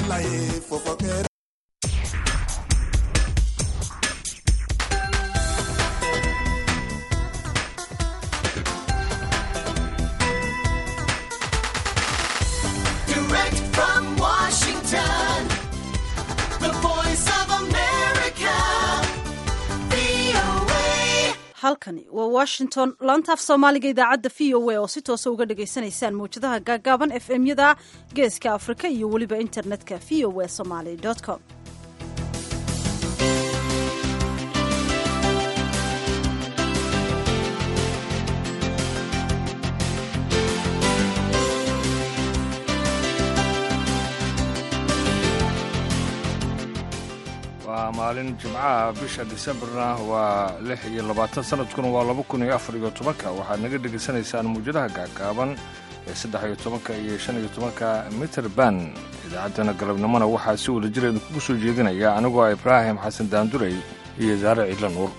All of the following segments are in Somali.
life for forget. Direct from Washington, the voice of America, VOA. halkani waa washington laantaaf soomaaliga idaacadda v o a oo si toosa uga dhagaysanaysaan mawjadaha gaagaaban f m yada geeska afrika iyo weliba internetka v o a somaly com waa maalin jimcaha bisha disembarna waa lix iyo labaatan sanadkuna waa laba kun iyo afar iyo tobanka waxaad naga dhegaysanaysaan muwjadaha gaagaaban ee saddex iyo tobanka iyo shan iyo tobanka mitter ban idaacaddana galabnimona waxaa si wada jira idinkugu soo jeedinaya anigoo ah ibraahim xasan daandurey iyo saare ciidla nuur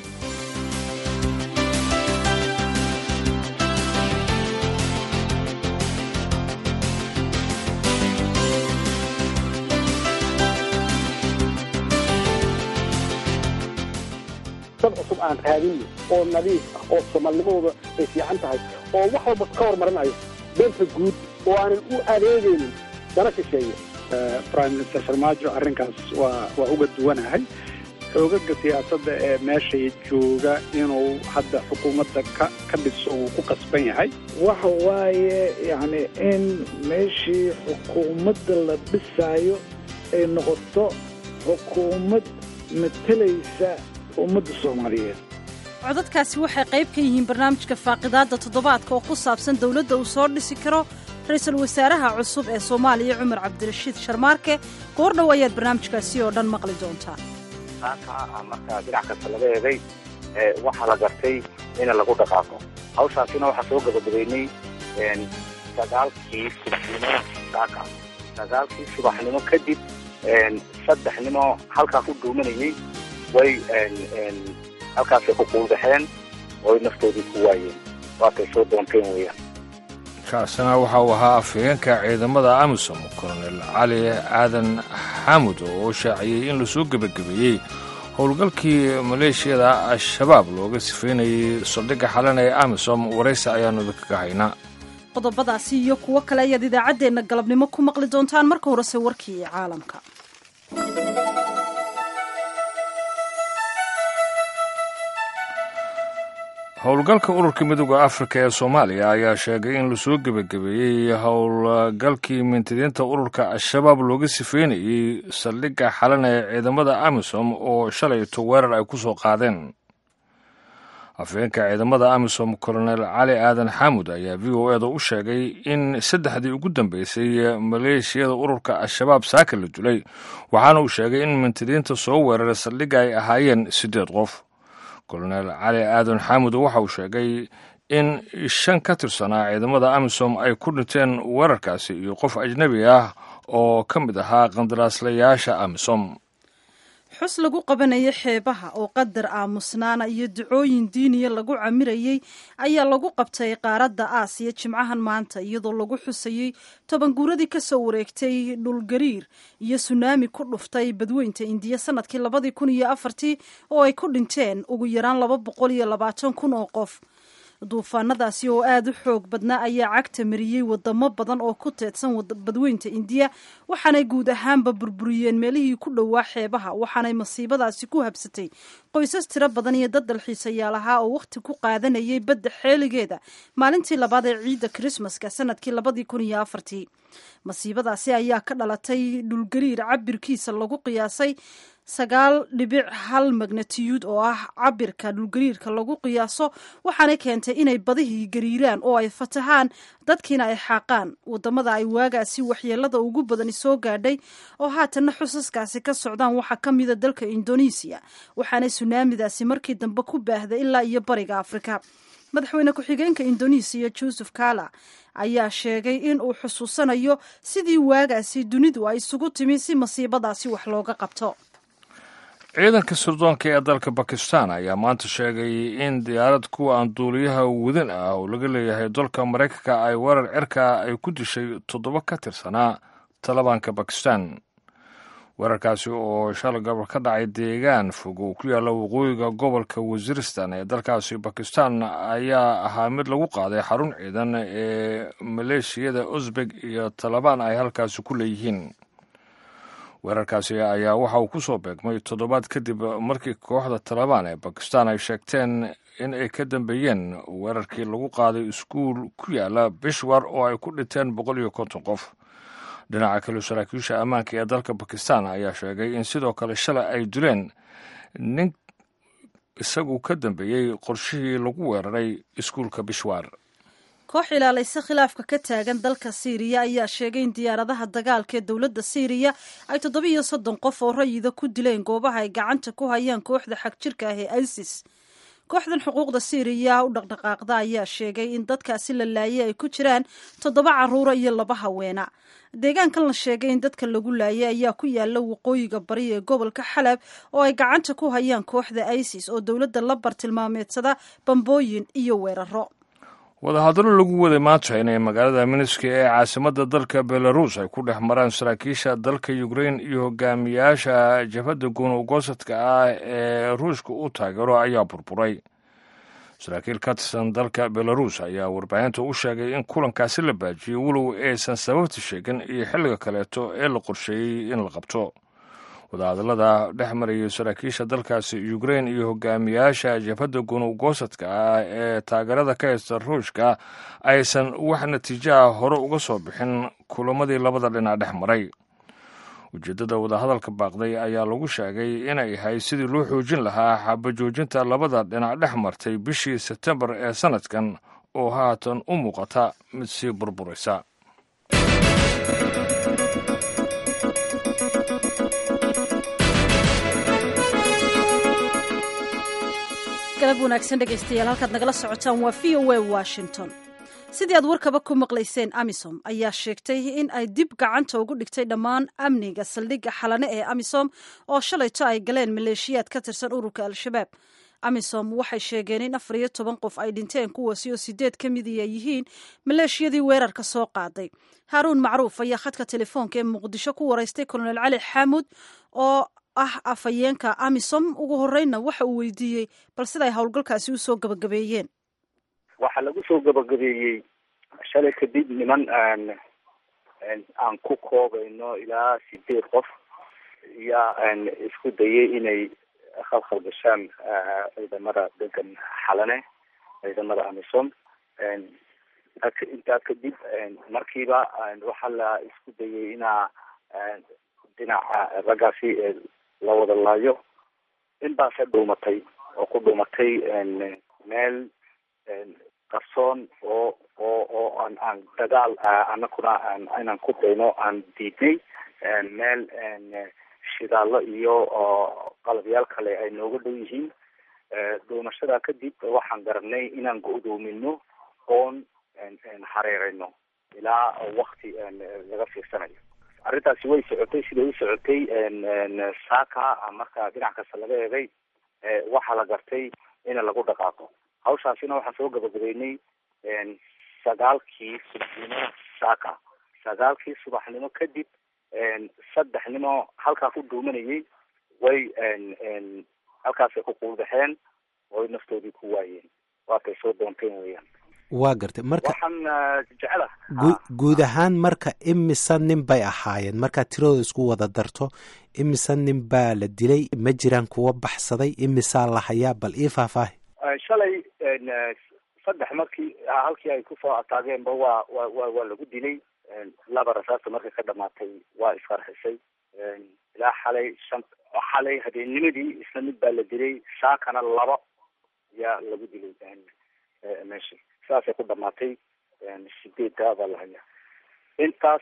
dad cusub aan raadinno oo nadiif ah oo soomaalnimadooda ay fiican tahay oo wax walba ka hormarinayo danta guud oo aanan u adeegaynin dana shisheeye prime minister farmaajo arrinkaas waa waa uga duwanahay xoogaga siyaasadda ee meeshay jooga inuu hadda xukuumadda ka ka dhiso uu ku qasban yahay waxa waaye yacni in meeshii xukuumadda la dhisaayo ay noqoto xukuumad matalaysa ummadda soomaaliyeed codadkaasi waxay qayb ka yihiin barnaamijka faaqidaadda toddobaadka oo ku saabsan dowladda uu soo dhisi karo ra-iisul wasaaraha cusub ee soomaaliya cumar cabdirashiid sharmaarke goor dhow ayaad barnaamijkaasi oo dhan maqli doontaa taasa markaa dhinac kasta laga eegay waxaa la gartay in lagu dhaqaaqo hawshaasina waxaa soo gabagabeynay sagaalkii subaxnimo saaka sagaalkii subaxnimo kadib saddex nimo halkaas u dhuumanayay way halkaasay ku quuldaxeen ooy naftoodii ku waayeen waatay soo doonteen weeyaan kaasina waxa uu ahaa afhayeenka ciidamada amisom kolonel cali aadan xaamud oo shaaciyey in lasoo gebagabeeyey howlgalkii maleeshiyada al-shabaab looga sifaynayay saldhigga xalan ee amisom waraysi ayaannu idinkaga haynaa qodobadaasi iyo kuwo kale ayaad idaacaddeenna galabnimo ku maqli doontaan marka horese warkii caalamka howlgalka ururka midooda afrika ee soomaaliya ayaa sheegay in lasoo gebagabeeyey howlgalkii mintidiinta ururka al-shabaab looga sifeynayey saldhigga xalan ee ciidamada amisom oo shalayto weerar ay ku soo qaadeen afhayeenka ciidamada amisom kolonel cali aadan xaamud ayaa v o eda u sheegay in saddexdii ugu dambeysay maleeshiyada ururka al-shabaab saaka la dilay waxaana uu sheegay in mintidiinta soo weeraray saldhigga ay ahaayeen siddeed qof kolonel cali aadan xaamud waxa uu sheegay in shan ka tirsanaa ciidamada amisom ay ku dhinteen weerarkaasi iyo qof ajnebi ah oo ka mid ahaa qandaraaslayaasha amisom xus lagu qabanayay xeebaha oo qadar aamusnaana iyo ducooyin diiniya lagu camirayey ayaa lagu qabtay qaaradda aasiya jimcahan maanta iyadoo lagu xusayey toban guuradii ka soo wareegtay dhulgariir iyo sunaami ku dhuftay badweynta indiya sanadkii labadii kun iyo afartii oo ay ku dhinteen ugu yaraan laba boqol iyo labaatan kun oo qof duufaanadaasi oo aada u xoog badnaa ayaa cagta mariyey wadamo badan oo ku teedsan badweynta indiya waxaanay guud ahaanba burburiyeen meelihii ku dhowaa xeebaha waxaanay masiibadaasi ku habsatay qoysas tiro badan iyo dad dalxiisayaal ahaa oo wakhti ku qaadanayay badda xeeligeeda maalintii labaad ee ciidda krismaska sanadkii labadii kun iyo afartii masiibadaasi ayaa ka dhalatay dhulgariir cabirkiisa lagu qiyaasay sagaal dhibic hal magnatiyuud oo ah cabirka dhulgariirka lagu qiyaaso waxaanay keentay inay badihii gariiraan oo ay fatahaan dadkiina ay xaaqaan wadamada ay waagaasi waxyeelada ugu badani soo gaadhay oo haatanna xusaskaasi ka socdaan waxaa ka mida dalka indonesiya waxaanay sunaamidaasi markii dambe ku baahday ilaa iyo bariga afrika madaxweyne ku-xigeenka indonesiya joseph kala ayaa sheegay in uu xusuusanayo sidii waagaasi dunidu ay isugu timi si masiibadaasi wax looga qabto ciidanka sirdoonka ee dalka bakistan ayaa maanta sheegay in diyaarad kuwa aan duuliyaha wadin ah oo laga leeyahay dalka maraykanka ay weerar cirka ay ku dishay toddoba ka tirsanaa talibaanka bakistan weerarkaasi oo shalay gobol ka dhacay deegaan fog oo ku yaalla waqooyiga gobolka wasiristan ee dalkaasi bakistan ayaa ahaa mid lagu qaaday xarun ciidan ee maleeshiyada uzbek iyo talabaan ay halkaasi ku leeyihiin weerarkaasi ayaa waxa uu ku soo beegmay toddobaad kadib markii kooxda talabaan ee bakistan ay sheegteen in ay ka dambeeyeen weerarkii lagu qaaday iskuul ku yaala bishwar oo ay ku dhinteen boqol iyo konton qof dhinaca kale saraakiisha ammaanka ee dalka bakistan ayaa sheegay in sidoo kale shalay ay dileen nin isagu ka dambeeyey qorshihii lagu weeraray iskuulka bishwar koox ilaalaysa khilaafka ka taagan dalka siiriya ayaa sheegay in diyaaradaha dagaalka ee dowladda siiriya ay toddobiiyo soddon qof oo rayida ku dileen goobaha ay gacanta ku hayaan kooxda xagjirka ah ee isis kooxdan xuquuqda siiriya u dhaqdhaqaaqda ayaa sheegay in dadkaasi la laayay ay ku jiraan toddoba caruura iyo laba haweena deegaankan la sheegay in dadka lagu laayay ayaa ku yaala waqooyiga bari ee gobolka xalab oo ay gacanta ku hayaan kooxda isis oo dowladda la bartilmaameedsada bambooyin iyo weeraro wadahadallo lagu waday maanta inay magaalada miniski ee caasimadda dalka belarus ay ku dhex maraan saraakiisha dalka ukrain iyo hogaamiyaasha jabhadda gunugosadka ah ee ruushka u taageero ayaa burburay saraakiil ka tirsan dalka belarus ayaa warbaahinta u sheegay in kulankaasi la baajiyey walow aysan sababta sheegin iyo xilliga kaleeto ee la qorsheeyey in la qabto wadahadallada dhex marayay saraakiisha dalkaasi ukrain iyo hogaamiyaasha jabhadda gunugosadka ah ee taageerada ka haysta ruushka aysan wax natiijaha hore uga soo bixin kulamadii labada dhinac dhex maray ujeeddada wadahadalka baaqday ayaa lagu sheegay inay ahayd sidii loo xoojin lahaa xabajoojinta labada dhinac dhex martay bishii sebtembar ee sannadkan oo haatan u muuqata mid sii burburaysa galab wanaagsan dhegaystayaal halkaad nagala socotaan waa v o a washington sidii aad warkaba ku maqlayseen amisom ayaa sheegtay in ay dib gacanta ugu dhigtay dhammaan amniga saldhigga xalane ee amisom oo shalayto ay galeen maleeshiyaad ka tirsan ururka al-shabaab amisom waxay sheegeen in afar iyo toban qof ay dhinteen kuwaasi oo sideed ka mid ay yihiin maleeshiyadii weerarka soo qaaday haaruun macruuf ayaa khadka telefoonka ee muqdisho ku waraystay kolonel cali xaamud oo ah afhayeenka amisom ugu horreynna waxa uu weydiiyey bal siday howlgalkaasi usoo gabagabeeyeen waxaa lagu soo gabagabeeyey shalay kadib niman aan aan ku koobayno ilaa sideed qof yaa isku dayay inay khalkhal gashaan ciidamada degan xalane ciidamada amisom intaa kadib markiiba waxaa la isku dayay inaa dhinaca raggaasi la wada laayo in baase dhuumatay oo ku dhuumatay meel qarsoon oo oo oo aan aan dagaal anakuna inaan ku dayno aan diidnay meel shidaallo iyo qalabyaal kale ay nooga dhow yihiin dhuumashada kadib waxaan garanay inaan go-doomino oon hareereyno ilaa wakti laga fiirsanayo arrintaasi way socotay siday u socotay saaka marka dhinac kasta laga eegay waxaa la gartay in lagu dhaqaaqo hawshaasina waxaan soo gabagabeynay sagaalkii subaxnimo saaka sagaalkii subaxnimo kadib saddex nimo halkaa ku dhuumanayay way halkaasay ku quulbaxeen oy naftoodii ku waayeen waatay soo doonteen weeyaan waa gartay marka waxaan jecela guud ahaan marka imisa nin bay ahaayeen markaad tiradooda isku wada darto imisa nin baa la dilay ma jiraan kuwa baxsaday imisaa la hayaa bal ii faahfaahi shalay saddex markii halkii ay kusoo ataageenba waa wa wa waa lagu dilay laba rasaasta markay ka dhamaatay waa isqarxisay ilaa xalay shan xalay habeennimadii isla mid baa la dilay saakana laba yaa lagu dilay meeshii saasay ku dhamaatay sideedka baa la hayaa intaas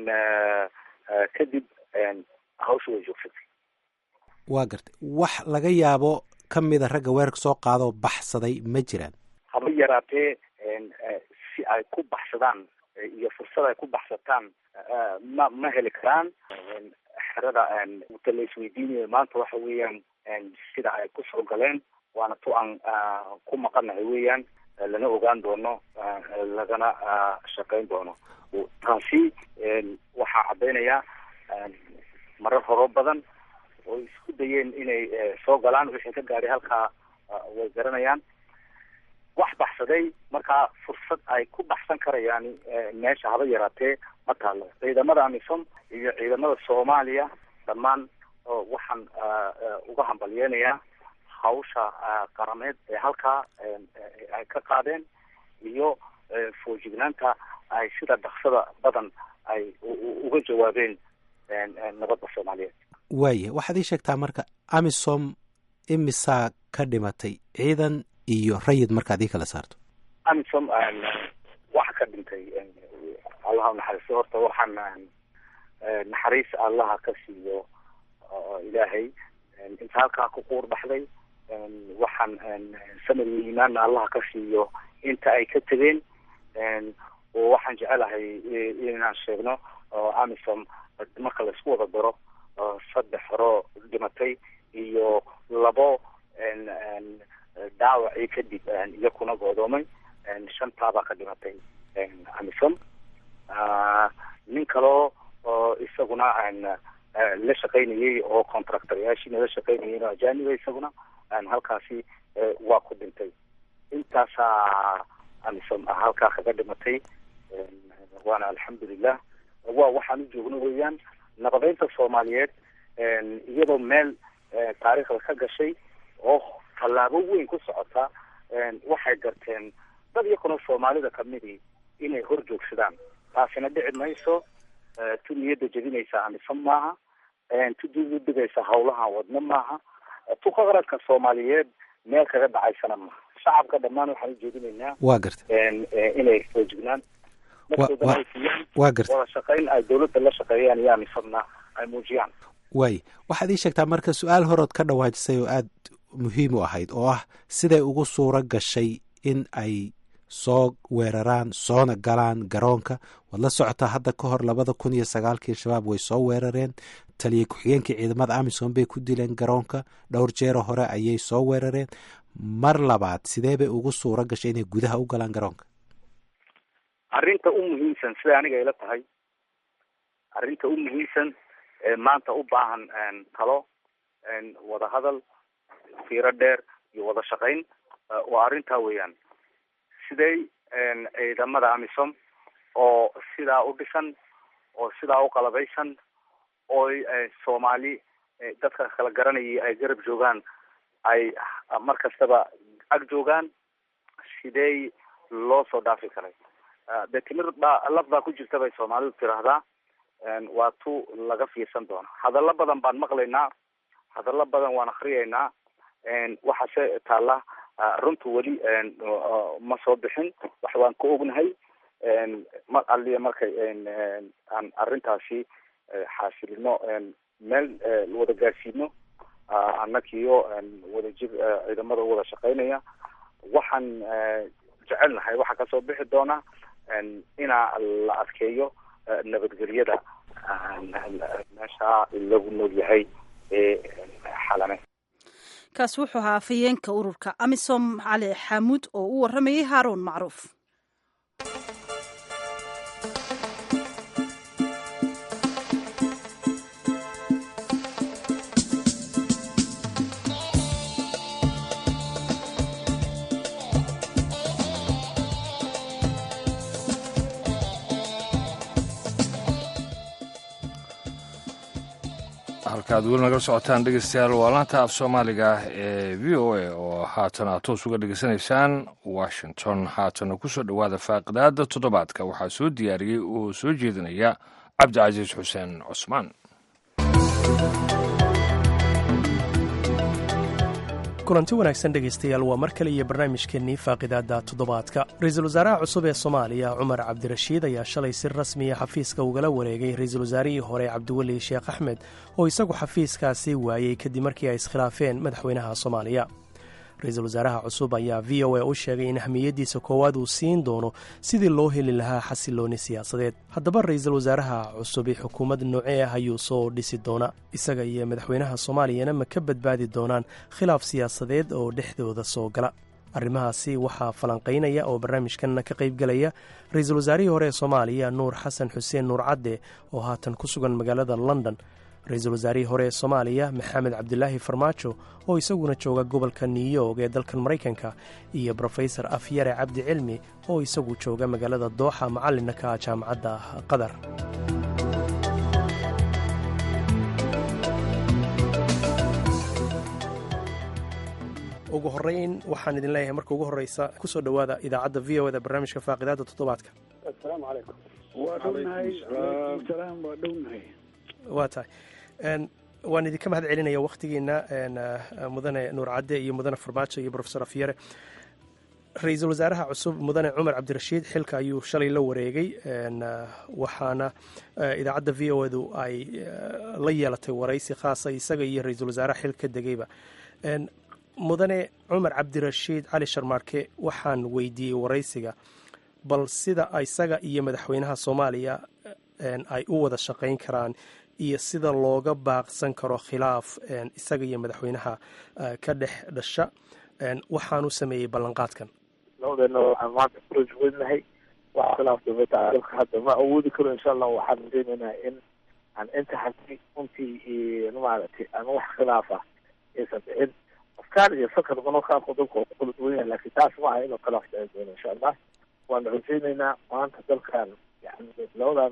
kadib hawsha way joogsatay waa gartay wax laga yaabo ka mida ragga weerarka soo qaadoo baxsaday ma jiraan haba yaraatee si ay ku baxsadaan iyo fursad ay ku baxsataan ma ma heli karaan xerada ta la isweydiinayo maanta waxa weeyaan sida ay kusoo galeen waana tu aan ku maqanahay weeyaan lana ogaan doono lagana shaqayn doono taasi waxaa caddaynaya marar horo badan oo isku dayeen inay soo galaan wixii ka gaadhay halkaa way garanayaan wax baxsaday markaa fursad ay ku baxsan karayaan meesha haba yaraatee ma taalo ciidamada amisom iyo ciidamada soomaaliya dhammaan waxaan uga hambalyeenayaa hawsha qarameed ee halkaa ay ka qaadeen iyo foojignaanta ay sida dhaksada badan ay uga jawaabeen nabadda soomaaliyeed waaya waxaad ii sheegtaa marka amisom imisaa ka dhimatay ciidan iyo rayid markaad ii kala saarto amisom waxa ka dhintay allaha unaxariisto horta waxaan naxariis allaha ka siiyo ilaahay inta halkaa ku quur baxday waxaan samir iyo iimaanna allaha ka siiyo inta ay ka tegeen oo waxaan jecelahay inaan sheegno amisom marka laisku wada daro saddex horoo dhimatay iyo labo dhaawacii kadib iyakuna goodoomay shantaabaa ka dhimatay amisom nin kaloo isaguna la shaqaynayay oo contractoryaashiina la shaqaynayay oo ajaniba isaguna halkaasi waa ku dhintay intaasaa amisom halkaa kaga dhimatay waana alxamdulilah waa waxaan u joogno weeyaan nabadeynta soomaaliyeed iyadoo meel taariikhda ka gashay oo tallaabo weyn ku socota waxay garteen dad iyakuna soomaalida kamidii inay hor joogsadaan taasina dhici mayso tu niyadda jebinaysa amisom maaha tu dib u dhigaysa hawlahan wadno maaha tu qaranka soomaaliyeed meel kaga dhacaysana maaha shacabka dhammaan waxaan u jeedinaynaa waa garta inay foojignaan waa garta wada shaqayn ay dawladda la shaqeeyaan iyo amisomna ay muujiyaan waay waxaad ii sheegtaa marka su-aal horood ka dhawaajisay oo aada muhiim u ahayd oo ah siday ugu suuro gashay in ay soo weeraraan soona galaan garoonka waad la socotaa hadda ka hor labada kun iyo sagaalkii shabaab way soo weerareen taliya ku-xigeenkii ciidamada amisom bay ku dileen garoonka dhowr jeero hore ayay soo weerareen mar labaad sidee bay ugu suuro gashay inay gudaha u galaan garoonka arrinta u muhiimsan sida aniga ila tahay arrinta u muhiimsan ee maanta u baahan talo wada hadal fiiro dheer iyo wada shaqayn waa arrintaa weeyaan siday ciidamada amisom oo sidaa u dhisan oo sidaa u qalabaysan oo soomaali dadka kala garanayay ay garab joogaan ay mar kastaba ag joogaan sidee loo soo dhaafi karay dee timir baa laf baa ku jirta bay soomaalidu tiraahdaa waa tu laga fiirsan doono hadallo badan baan maqlaynaa hadallo badan waan akriyaynaa waxaase taalla runtu weli ma soo bixin wax waan ka ognahay mar aliya markay aan arrintaasi xaasilino meel wada gaarsiino annagiyo wada jir ciidamada wada shaqaynaya waxaan jecelnahay waxaa kasoo bixi doona inaa la adkeeyo nabadgelyada meesha lagu nool yahay ee xalane kaasi wuxuu ahaa afhayeenka ururka amisom cali xaamuud oo u waramayay haaruun macruuf halkaad weli nagala socotaan dhegeystayaal waa laanta af soomaaliga ee v o a oo haatan aad toos uga dhegeysanaysaan washington haatana kusoo dhowaada faaqidaada toddobaadka waxaa soo diyaariyey oo soo jeedinaya cabdicasiis xuseen cusmaan kulanti wanaagsan dhegaystayaal waa mar kale iyo barnaamijkeennii faaqidaadda toddobaadka ra-iisul wasaaraha cusub ee soomaaliya cumar cabdirashiid ayaa shalay si rasmiya xafiiska ugala wareegay ra-iisul wasaarihii hore cabdiweli sheekh axmed oo isagu xafiiskaasi waayey kadib markii ay iskhilaafeen madaxweynaha soomaaliya ra-iisul wasaaraha cusub ayaa v o a u sheegay in ahmiyaddiisa koowaad uu siin doono sidii loo heli lahaa xasilooni siyaasadeed haddaba ra-iisul wasaaraha cusubi xukuumad noocee ah ayuu soo dhisi doona isaga iyo madaxweynaha soomaaliyana ma ka badbaadi doonaan khilaaf siyaasadeed oo dhexdooda soo gala arrimahaasi waxaa falanqaynaya oo barnaamijkanna ka qaybgelaya ra-iisul wasaarihii hore ee soomaaliya nuur xasan xuseen nuur cadde oo haatan ku sugan magaalada london ra-iisul wasaarihii hore ee soomaaliya maxamed cabdilaahi farmaajo oo isaguna jooga gobolka new york ee dalkan maraykanka iyo brofesor afyare cabdi cilmi oo isagu jooga magaalada dooxa macallinna ka ah jaamacadda qatar ugu horeyn waxaan idin leeyahay marka ugu horeysa kusoo dhowaada idaacadda v o da barnaamijka faaqidaada toddobaadka assalaamu calaykum waa dhownahay alaykum salaam waa dhownahay waa tahay waan idinka mahad celinaya wakhtigiina mudane nuur cadde iyo mudane farmaajo iyo brofesor afyare ra-iisul wasaaraha cusub mudane cumar cabdirashiid xilka ayuu shalay la wareegay waxaana idaacadda v o du ay la yeelatay waraysi khaasa isaga iyo ra-iisul wasaaraha xil ka degayba mudane cumar cabdirashiid cali sharmaarke waxaan weydiiyey waraysiga bal sida isaga iyo madaxweynaha soomaaliya ay u wada shaqayn karaan iyo sida looga baaqsan karo khilaaf isaga iyo madaxweynaha ka dhex dhasha waxaanu sameeyey ballanqaadkan labadeena waxaan maanta ku rajweynahay wax khilaaf dowladda dalka hadda ma awoodi karo insha allah waxaan rajeynaynaa in aan inta hadi runtii maaragtay aan wax khilaaf ah aysan dhicin afkaar iyo fakar badan qaarkood dalka oo ku kala duwan yahay laakiin taas ma aha inuu khilaaf dhici doono insha allah waana rajeynaynaa maanta dalkan yani labadan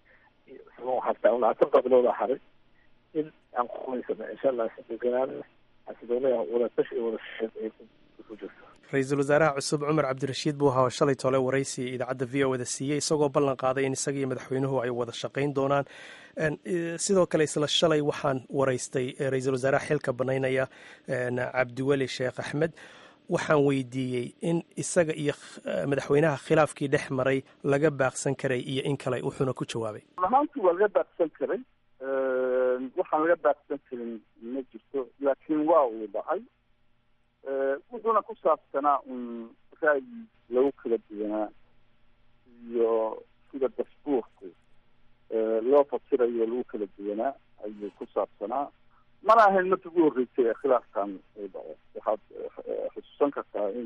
hataa labaatan qabilooda haray in aan ku qubaysano insha allah si deganaan xasiloonaya wadatash iyo wadashaqeyn ay ku jirto ra-iisul wasaaraha cusub cumar cabdirashiid buu ahaa shalay tole waraysi idaacadda v o da siiyey isagoo ballan qaaday in isaga iyo madaxweynuhu ay wada shaqayn doonaan sidoo kale isla shalay waxaan waraystay ra-iisul wasaaraha xilka banaynaya cabdiweli sheekh axmed waxaan weydiiyey in isaga iyo madaxweynaha khilaafkii dhex maray laga baaqsan karay iyo in kale wuxuuna ku jawaabay ahaantii waa laga baaqsan karay waxaan laga baaqsan karin ma jirto laakiin waa uu dhacay wuxuuna ku saabsanaa un ra'yi lagu kala duwanaa iyo sida dasbuurku loo fasirayo lagu kala duwanaa ayuu ku saabsanaa mana ahayn markii ugu horreysay ee khilaafkan uu dhaco waxaad xusuusan kartaa in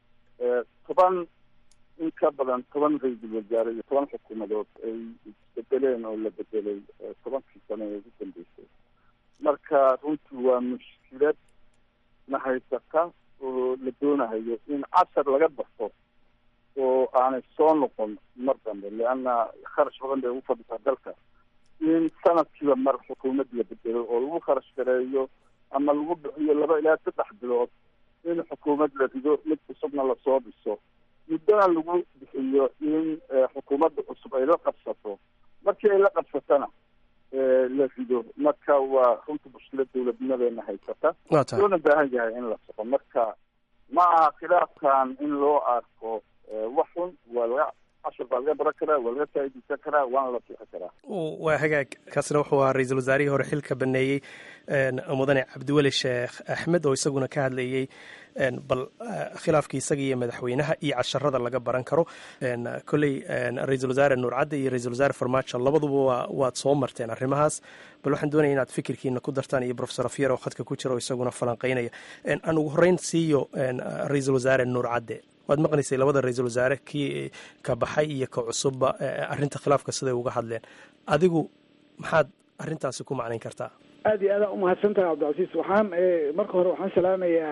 toban in ka badan toban ra-iisul wasaare iyo toban xukuumadood ay isbedeleen oo la bedelay tobankii sano ee ugu dambeysay marka runtii waa mushkilad na haysata oo la doonahayo in cashar laga barto oo aanay soo noqon mar dambe leanna kharash badan bay ugu fadhisaa dalka in sanadkiiba mar xukuumad la bedelo oo lagu kharash gareeyo ama lagu bixiyo laba ilaa saddex bilood in xukuumad la rido mid cusubna lasoo dhiso muddona lagu bixiyo in xukuumadda cusub ay la qabsato markii ay la qabsatana la rido marka waa runta mushkilad dowladnimadeena haysata loona baahan yahay in la soco marka ma aha khilaafkan in loo arko wax xun waa laga cashar baa laga baran karaa waa laga faaideysan karaa waana la fiixi karaa waa hagaag kaasina wuxuu ahaa ra-iisul wasaarihii hore xilka baneeyey mudane cabdiweli sheekh axmed oo isaguna ka hadlayey bal khilaafkii isaga iyo madaxweynaha iyo casharada laga baran karo kolley ra-iisul wasaare nuur cadde iyo ra-isul wasaare farmaajo labaduba waad soo marteen arrimahaas bal waxaan doonaya inaad fikirkiina ku dartaan iyo profesor afyar oo khadka ku jira oo isaguna falanqeynaya aan ugu horreyn siiyo ra-iisul wasaare nuur cadde waad maqnaysay labada ra-iisul wasaare kii ka baxay iyo ka cusubba arrinta khilaafka siday uga hadleen adigu maxaad arrintaasi ku macnayn kartaa aada iyo aadaan umahadsan tahay cabdicasiis waxaan marka hore waxaan salaamayaa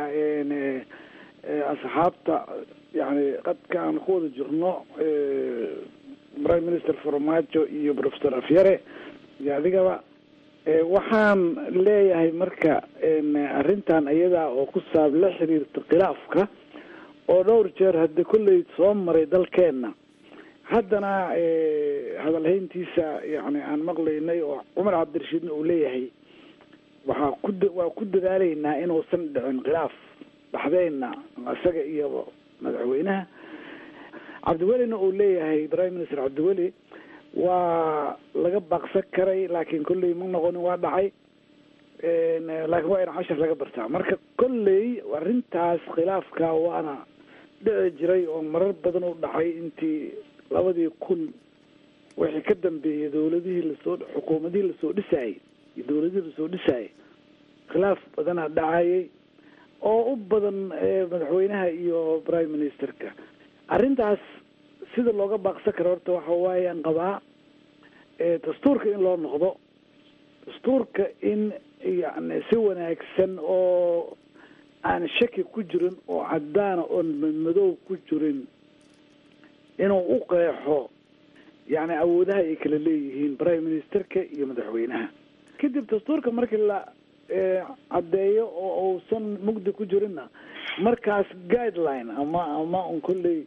asxaabta yani qadka aan ku wada jirno prime minister farmaajo iyo professor afyare iyo adigaba waxaan leeyahay marka arrintan iyadaa oo ku saab la xiriirta khilaafka oo dhowr jeer hadda kolley soo maray dalkeenna haddana hadalhayntiisa yani aan maqlaynay oo cumar cabdirashiidna uu leeyahay waxaa ku waa ku dadaalaynaa inuusan dhicin khilaaf dhaxdeenna isaga iyo madaxweynaha cabdiwelina uu leeyahay prime minister cabdiweli waa laga baaqsan karay laakiin kolley ma noqonin waa dhacay laakiin waa in cashar laga bartaa marka kolley arrintaas khilaafka waana dhici jiray oo marar badan u dhacay intii labadii kun wixii ka dambeeyay dowladihii lasoo xukuumadihii lasoo dhisaayay iyo dowladihii lasoo dhisaayay khilaaf badanaa dhacayay oo u badan madaxweynaha iyo prime ministerka arrintaas sida looga baaqsan karo horta waxa waayaan qabaa dastuurka in loo noqdo dastuurka in yani si wanaagsan oo aan shaki ku jirin oo cadaana oon madmadow ku jirin inuu u qeexo yani awoodaha ay kala leeyihiin prime ministerka iyo madaxweynaha kadib dastuurka markii la caddeeyo oo uusan mugdi ku jirinna markaas guideline ama ama un kolley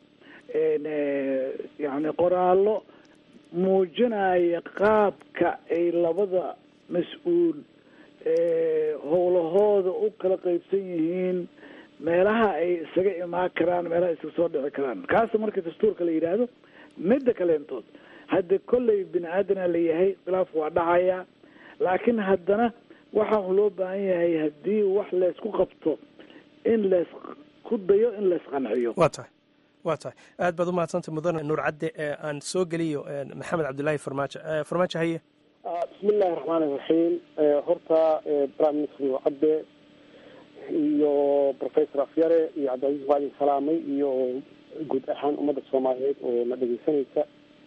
yani qoraallo muujinaya qaabka ay labada mas-uul howlahooda u kala qaybsan yihiin meelaha ay isaga imaan karaan meelaha isaga soo dhici karaan kaasa marka dastuurka la yidhaahdo midda kaleentood hadda kolley bini aadana la yahay khilaaf waa dhacaya laakiin haddana waxa un loo baahan yahay haddii wax laysku qabto in lays ku dayo in lays qanciyo waa tahay waa tahay aad baad u mahadsantay mudane nuur cadde aan soo geliyo maxamed cabdillaahi farmaajo farmaajo haye bismi illaahi raxmaan iraxiim horta prime minister nuur cadde iyo professor afyare iyo cabdilcaziz waa idin salaamay iyo guud ahaan ummadda soomaaliyeed oo na dhegeysanaysa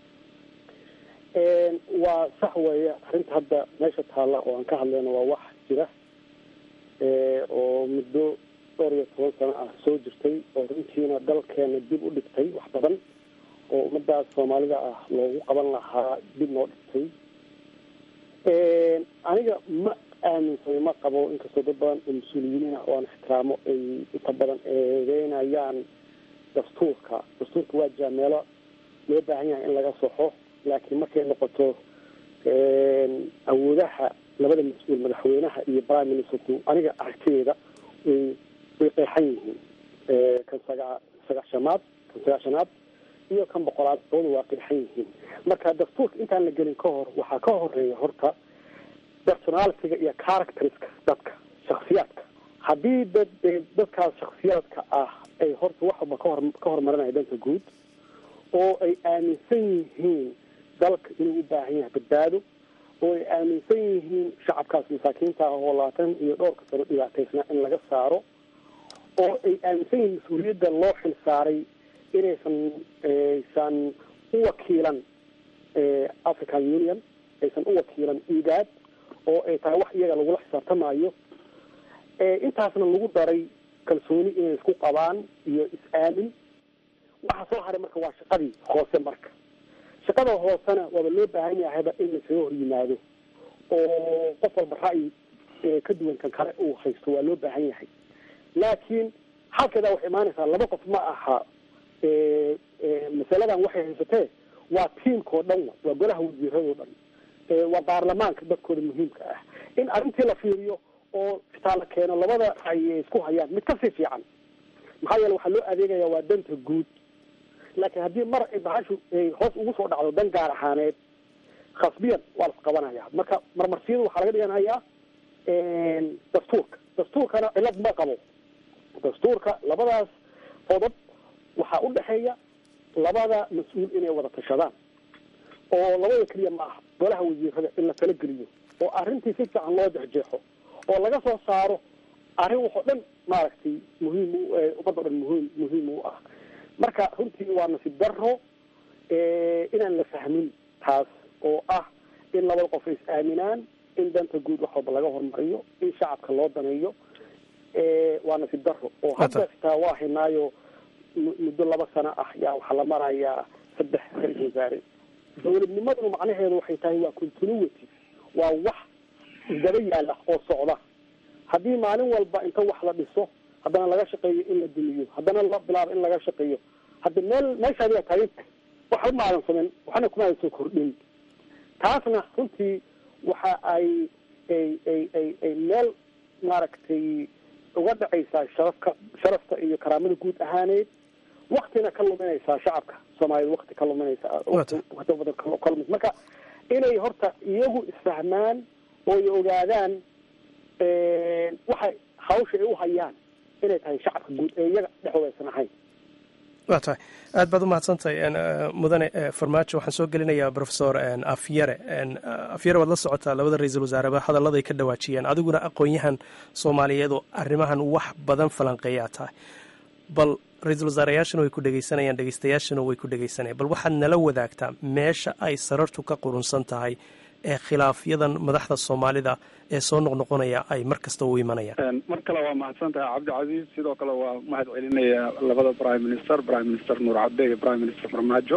waa sax weeye arrinta hadda meesha taalla oo aan ka hadlayno waa wax jira oo muddo dhowr iyo toban sano ah soo jirtay oo runtiina dalkeena dib u dhigtay wax badan oo ummadaas soomaalida ah loogu qaban lahaa dib noo dhigtay aniga ma aaminsanay ma qabo inkastoo dad badan oo mas-uuliyiin ah oo aan ixtiraamo ay inta badan eedeynayaan dastuurka dastuurka waa jiraa meelo loo baahan yahay in laga soxo laakiin markay noqoto awoodaha labada mas-uul madaxweynaha iyo prime ministerku aniga aragtideeda way way qeexan yihiin kan sagaa sagaashanaad kan sagaashanaad iyo kan boqolaad labada waa qeexan yihiin marka dastuurka intaan la gelin ka hor waxaa ka horeeya horta personalitiga iyo characteriska dadka shaksiyaadka haddii dad dadkaas shaksiyaadka ah ay horta wax walba kahor ka hormarinaya dhanka guud oo ay aaminsan yihiin dalka inuu u baahan yahay badbaado oo ay aaminsan yihiin shacabkaas masaakiinta ah oo labaatan iyo dhowrka sano dhibaataysnaa in laga saaro oo ay aaminsan yihiin mas-uuliyadda loo xil saaray inaysan aysan u wakiilan african union aysan u wakiilan igaad oo ay tahay wax iyaga lagula xisaabtamayo intaasna lagu daray kalsooni inay isku qabaan iyo is-aamin waxa soo haray marka waa shaqadii hoose marka shaqada hoosena waaba loo baahan yahayba in laisaga hor yimaado oo qof walba ra'yi ka duwan kan kale uu haysto waa loo baahan yahay laakiin halkeedaa waxay imaanaysaa laba qof ma aha masaladan waxay haysatee waa tiimkao dhan waa golaha wasiiradoo dhan waa baarlamaanka dadkooda muhiimka ah in arrintii la fiiriyo oo fitaa la keeno labada ay isku hayaan mid kasii fiican maxaa yeele waxaa loo adeegaya waa danta guud laakiin haddii mar ay bahashu hoos ugu soo dhacdo dan gaar ahaaneed khasbiyan waa la isqabanaya marka marmarsiyada waxaa laga dhiganayaa dastuurka dastuurkana cilad ma qabo dastuurka labadaas qodob waxaa u dhexeeya labada mas-uul inay wada tashadaan oo labada keliya ma aha golaha wasiirada in la tala geliyo oo arrintii si fiican loo jexjeexo oo laga soo saaro arrin waxoo dhan maaragtay muhiim u ummadda o dhan muhiim muhiim u ah marka runtii waa nasiib daro inaan la fahmin taas oo ah in labada qof ay is-aaminaan in danta guud wax walba laga hormariyo in shacabka loo daneeyo waa nasiib daro oo hadda xitaa waa haynaayo muddo laba sano ah yaa waxaa la marayaa saddex ra-isul wasaare dowladnimaduna macnaheedu waxay tahay waa continuity waa wax isdaba yaala oo socda haddii maalin walba inta wax la dhiso haddana laga shaqeeyo in la dumiyo haddana la bilaabo in laga shaqeeyo hadda meel meeshaadi waa taagan tahay waxba ma aadan sameyn waxna kuma aadan soo kordhin taasna runtii waxa ay ay ay ay ay meel maaragtay uga dhacaysaa sharafka sharafta iyo karaamada guud ahaaneed waktina ka luminaysaa shacabka soomaaliyed wakti ka luminaysaa wata badan ka lumis marka inay horta iyagu isfahmaan oo ay ogaadaan waxay hawsha ay u hayaan inay tahay shacabka guud ee iyaga dhexdooda aysan ahayn waa tahay aad baad u mahadsantahay mudane farmaajo waxaan soo gelinayaa profesor afyare afyare waad la socotaa labada ra-iisul wasaareba hadalladay ka dhawaajiyeen adiguna aqoon-yahan soomaaliyeed oo arrimahan wax badan falanqeeyaa tahay bal ra-iisul wasaarayaashana way ku dhegeysanayaan dhegeystayaashana way ku dhegeysanayaan bal waxaad nala wadaagtaa meesha ay sarartu ka qurunsan tahay ee khilaafyadan madaxda soomaalida ee soo noqnoqonaya ay mar kasta u imanayaan mar kale waa mahadsantahay cabdicasiis sidoo kale waa mahad celinaya labada prime minister prime minister nuur cabde iyo prime minister farmaajo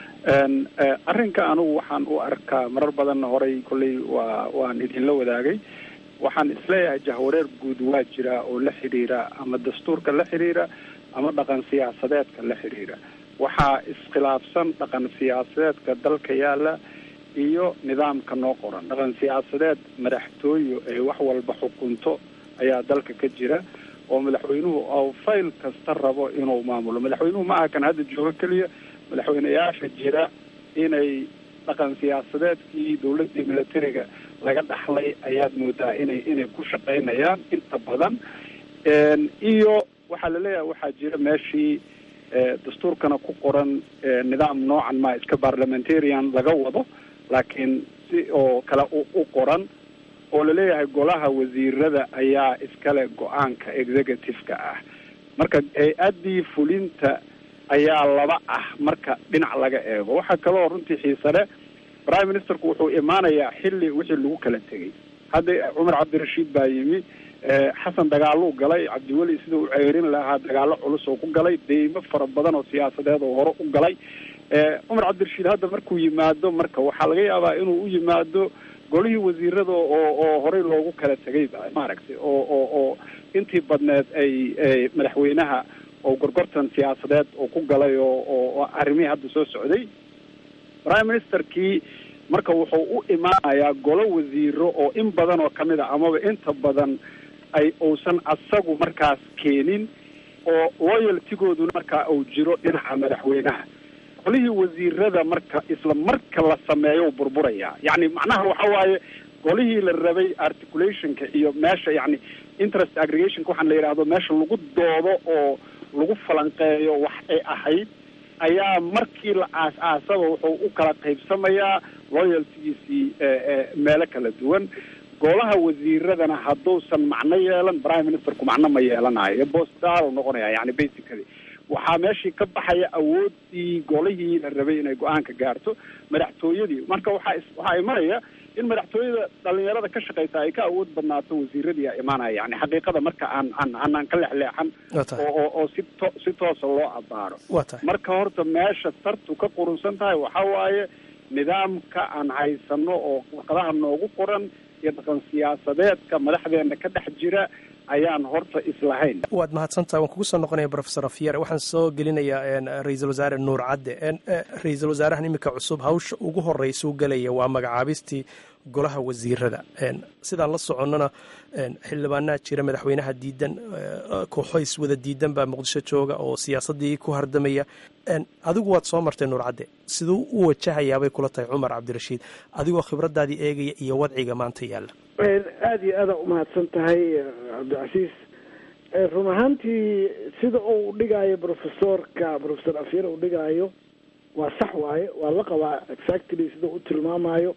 arrinka anugu waxaan u arkaa marar badanna horay kolley waa waan idinla wadaagay waxaan isleeyahay jahwareer guud waa jira oo la xidhiira ama dastuurka la xidhiira ama dhaqan siyaasadeedka la xidhiira waxaa iskhilaafsan dhaqan siyaasadeedka dalka yaala iyo nidaamka noo qoran dhaqan siyaasadeed madaxtooyo ee wax walba xukunto ayaa dalka ka jira oo madaxweynuhu oo fayl kasta rabo inuu maamulo madaxweynuhu ma aha kan hadda joogo keliya madaxweyneyaasha jira inay dhaqan siyaasadeedkii dowladdii militariga laga dhaxlay ayaad moodaa inay inay ku shaqaynayaan inta badan iyo waxaa laleeyahay waxaa jira meeshii dastuurkana ku qoran nidaam noocan ma iska parliamentarian laga wado laakiin si oo kale u qoran oo laleeyahay golaha wasiirada ayaa iskale go-aanka executive-ka ah marka hay-addii fulinta ayaa laba ah marka dhinac laga eego waxaa kaloo runtii xiisale prime ministerku wuxuu imaanayaa xilli wixii lagu kala tegay hadda cumar cabdirashiid baa yimi xasan dagaaluu galay cabdiweli sida uu ceerin lahaa dagaalo culus oo ku galay deymo fara badan oo siyaasadeed oo hore u galay cumar cabdirashiid hadda markuu yimaado marka waxaa laga yaabaa inuu u yimaado golihii wasiirada oo oo horey loogu kala tegay maaragtay oo oo oo intii badneed ay madaxweynaha oo gorgortan siyaasadeed oo ku galay oo oo arrimihii hadda soo socday prime ministerkii marka wuxuu u imaanayaa golo wasiiro oo in badan oo kamid a amaba inta badan ay uusan asagu markaas keenin oo loyaltigooduna markaa uu jiro dhinaca madaxweynaha golihii wasiirada marka isla marka la sameeyo burburayaa yacni macnaha waxa waaye golihii la rabay articulationka iyo meesha yacni interest aggregationka waxaan la yidhaahdo meesha lagu doodo oo lagu falanqeeyo wax ay ahayd ayaa markii la aas-aasaba wuxuu u kala qaybsamayaa loyaltigiisii meelo kala duwan golaha wasiiradana hadduusan macno yeelan prime ministerku macno ma yeelanayo bostal noqonaya yani basically waxaa meeshii ka baxaya awoodii golihii la rabay inay go-aanka gaarto madaxtooyadii marka waxaa waxaa imanaya in madaxtooyada dhalinyarada ka shaqeysa ay ka awood badnaato wasiiradii a imaanaya yani xaqiiqada marka aan aan aanaan ka lexleexan oo oo si to si toosa loo abaaro marka horta meesha sartu ka qurunsan tahay waxa waaye nidaamka aan haysano oo warqadaha noogu qoran iyo dhaqan siyaasadeedka madaxdeena ka dhex jira ayaan horta islahayn waad mahadsantaha waan kugu soo noqonaya profesor afyare waxaan soo gelinayaa ra-iisul wasaare nuur cadde ra-iisul wasaarahan iminka cusub hawsha ugu horeysa u gelaya waa magacaabistii golaha wasiirada sidaan la soconnona xildhibaanaa jira madaxweynaha diidan kooxoys wada diidan baa muqdisho jooga oo siyaasadii ku hardamaya adigu waad soo martay nuur cadde siduu u wajahayaabay kula tahay cumar cabdirashiid adigoo khibradaadii eegaya iyo wadciga maanta yaalla aada iyo aada umahadsan tahay cabdicasiis run ahaantii sida uu dhigaayo professorka professor afyar uu dhigaayo waa sax waaye waa la qabaa exactly sida u tilmaamayo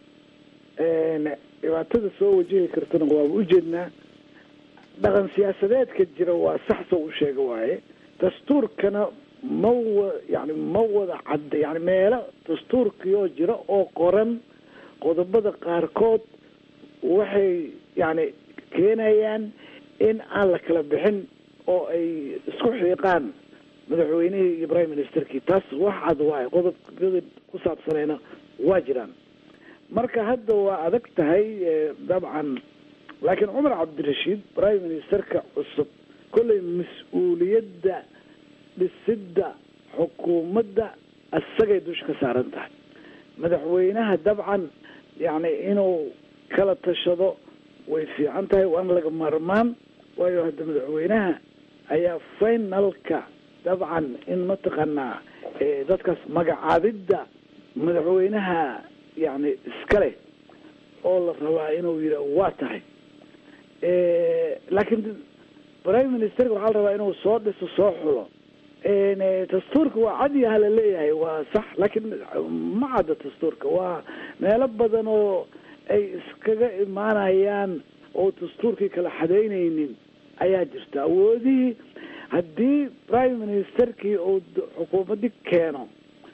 dhibaatada soo wajahi kartana waaba ujeednaa dhaqan siyaasadeedka jira waa sax soo u sheega waaye dastuurkana ma wa yani ma wada cadda yani meelo dastuurkioo jira oo qoran qodobada qaarkood waxay yani keenayaan in aan la kala bixin oo ay isku xiiqaan madaxweynihii iyo prime ministerkii taas wax cad waaye qodobkada ku saabsanayna waa jiraan marka hadda waa adag tahay dabcan laakiin cumar cabdirashiid prime ministerka cusub kollay mas-uuliyadda dhisidda xukuumadda isagay dusha ka saaran tahay madaxweynaha dabcan yacni inuu kala tashado way fiican tahay waana laga maarmaan waayo hadda madaxweynaha ayaa finalka dabcan in mataqaanaa dadkaas magacaabidda madaxweynaha yani iskale oo la rabaa inuu yidha waa tahay laakiin prime ministerka waxaa la rabaa inuu soo dhiso soo xulo dastuurka waa cadyaha la leeyahay waa sax laakiin ma cadda dastuurka waa meelo badan oo ay iskaga imaanayaan oo dastuurkii kala xadaynaynin ayaa jirta awoodihii haddii prime ministerkii uu xukuumadii keeno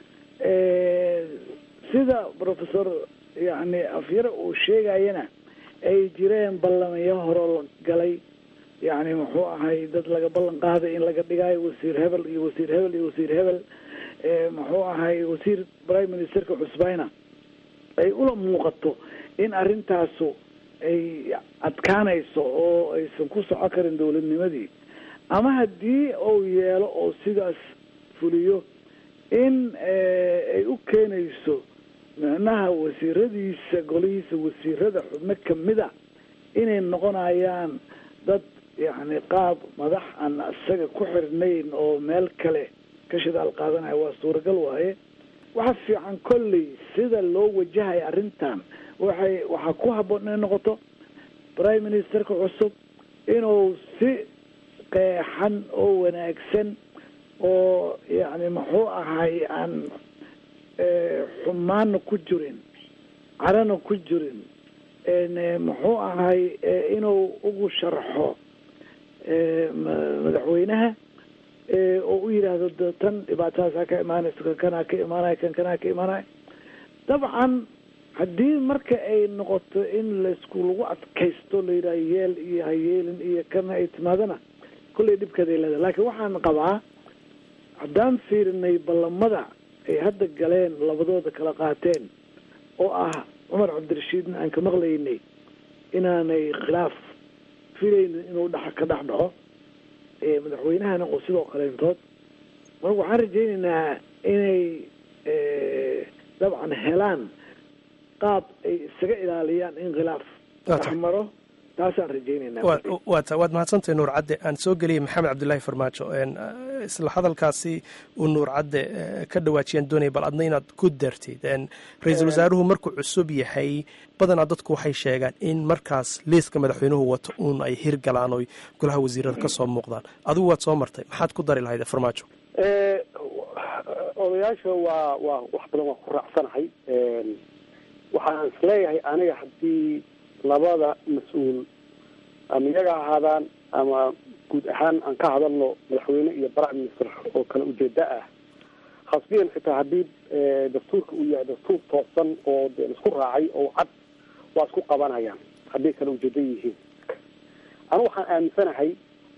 sida professor yani afyare uu sheegayana ay jireen ballamayo horoo la galay yani muxuu ahay dad laga ballan qaaday in laga dhigayo wasiir hebel iyo wasiir hebel iyo wasiir hebel muxuu ahay wasiir prime ministerka cusbayna ay ula muuqato in arrintaasu ay adkaanayso oo aysan ku soco karin dowladnimadii ama haddii uu yeelo oo sidaas fuliyo in ay u keenayso micnaha wasiiradiisa golihiisa wasiirada xubno kamida inay noqonayaan dad yacni qaab madax aan isaga ku xirnayn oo meel kale ka shidaal qaadanaya waa suuragal waaye waxa fiican kolley sida loo wajahayo arrintan waxay waxaa ku habboon inay noqoto prime ministerka cusub inuu si qeexan oo wanaagsan oo yacni muxuu ahay aan xumaana ku jirin carana ku jirin muxuu ahay inuu ugu sharxo madaxweynaha oo u yidhaahdo de tan dhibaatadaasa ka imaanayso kan kanaa ka imaanaya kan kanaa ka imaanaya dabcan haddii marka ay noqoto in laysku lagu adkaysto la yidhaha yeel iyo hayeelin iyo kana ay timaadana kullay dhibkeeday leedahay laakiin waxaan qabaa haddaan fiirinay ballamada ay hadda galeen labadooda kala qaateen oo ah cumar cabdirashiidna aan ka maqlaynay inaanay khilaaf filaynin inuu dhex ka dhex dhaco madaxweynahana oo sidoo kaleentood marka waxaan rajaynaynaa inay dabcan helaan qaab ay isaga ilaaliyaan in khilaaf dhex maro taasaan rajaynayna waata waad mahadsantahay nuur cadde aan soo geliyay maxamed cabdillaahi farmaajo isla hadalkaasi uu nuur cadde ka dhawaajiyaan doonaya bal adna inaad ku dartid ra-iisul wasaaruhu markuu cusub yahay badanaa dadku waxay sheegaan in markaas liiska madaxweynuhu wato uun ay hirgalaan oy golaha wasiirada ka soo muuqdaan adigu waad soo martay maxaad ku dari lahayd farmaajo odayaasha waa waa wax badan waa ku raacsanahay waxaan isleeyahay aniga haddii labada mas-uul ama iyaga ahaadaan ama guud ahaan aan ka hadalno madaxweyne iyo prime minister oo kale ujeeda ah khasbiyan xitaa haddii dastuurka uu yahay dastuur toosan oo de isku raacay oo cad waa isku qabanayaan hadday kale ujeeda yihiin anu waxaan aaminsanahay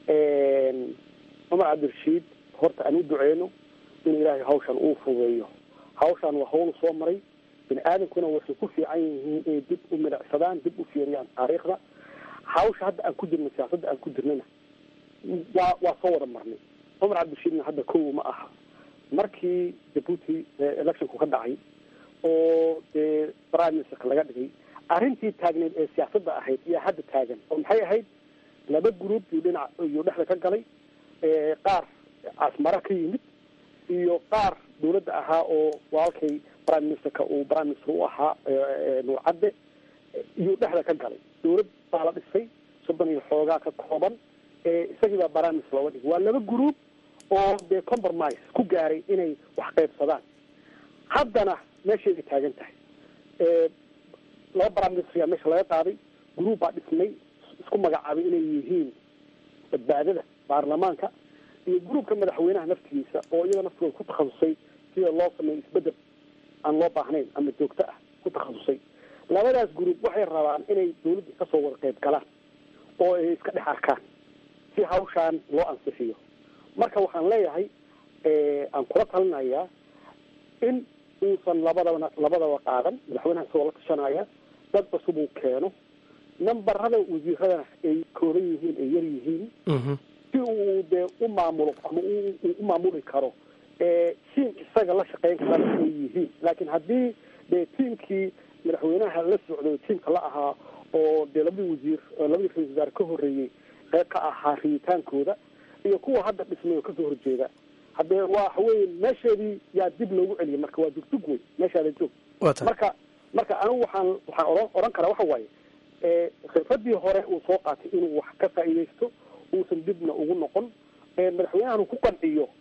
cumar cabdirashiid horta aan u duceyno in ilaahay hawshan uu fudeeyo hawshan waa hawl soo maray bini aadamkuna waxay ku fiican yihiin inay dib u midacsadaan dib u fiiriyaan taariikhda hawsha hadda aan ku jirno siyaasadda aan ku jirnana waa waa soo wada marnay cumar cabdirashiidna hadda kow ma aha markii jabuuti electionku ka dhacay oo dee prime ministerka laga dhigay arrintii taagneed ee siyaasadda ahayd ayaa hadda taagan oo maxay ahayd laba group iyo dhinac iyo dhexda ka galay qaar casmara ka yimid iyo qaar dawladda ahaa oo walaalkay prime ministerka uu prime minister u ahaa nuur cadde iyo dhexda ka galay dawlad baa la dhisay soddon iyo xoogaa ka kooban isagii baa prime minister looga dhigay waa laba group oo dee compromise ku gaaray inay wax qaybsadaan haddana meesheeday taagan tahay laba prime minister ayaa meesha laga qaaday group baa dhismay isku magacaabay inay yihiin badbaadada baarlamaanka iyo gruubka madaxweynaha naftigiisa oo iyada naftooda ku takhasusay sida loo sameeyo isbedel aan loo baahnayn ama joogto ah ku takhasusay labadaas gruub waxay rabaan inay dawladda kasoo wada qayb galaan oo ay iska dhex arkaan si hawshaan loo ansixiyo marka waxaan leeyahay aan kula talinayaa in uusan labadaba labadaba qaadan madaxweynaha isagoo la tashanaya dad cusub uu keeno nambarada wasiiradana ay kooban yihiin ay yar yihiin si uu dee u maamulo ama u maamuli karo tiim isaga la shaqeyn karana ay yihiin laakiin haddii dee tiimkii madaxweynaha la socday tiimka la ahaa oo dee labadii wasiir labadii ra-isul wasaare ka horreeyey qeyb ka ahaa riyitaankooda iyo kuwa hadda dhismay oo kasoo horjeeda haddee waa waxaweye meesheedii yaa dib loogu celiyay marka waa dugdug wey meeshaada joog marka marka anigu waxaan waxaan oran oran karaa waxa waaye khibradii hore uu soo qaatay inuu wax ka faa'iidaysto uusan dibna ugu noqon madaxweynahan ku qanciyo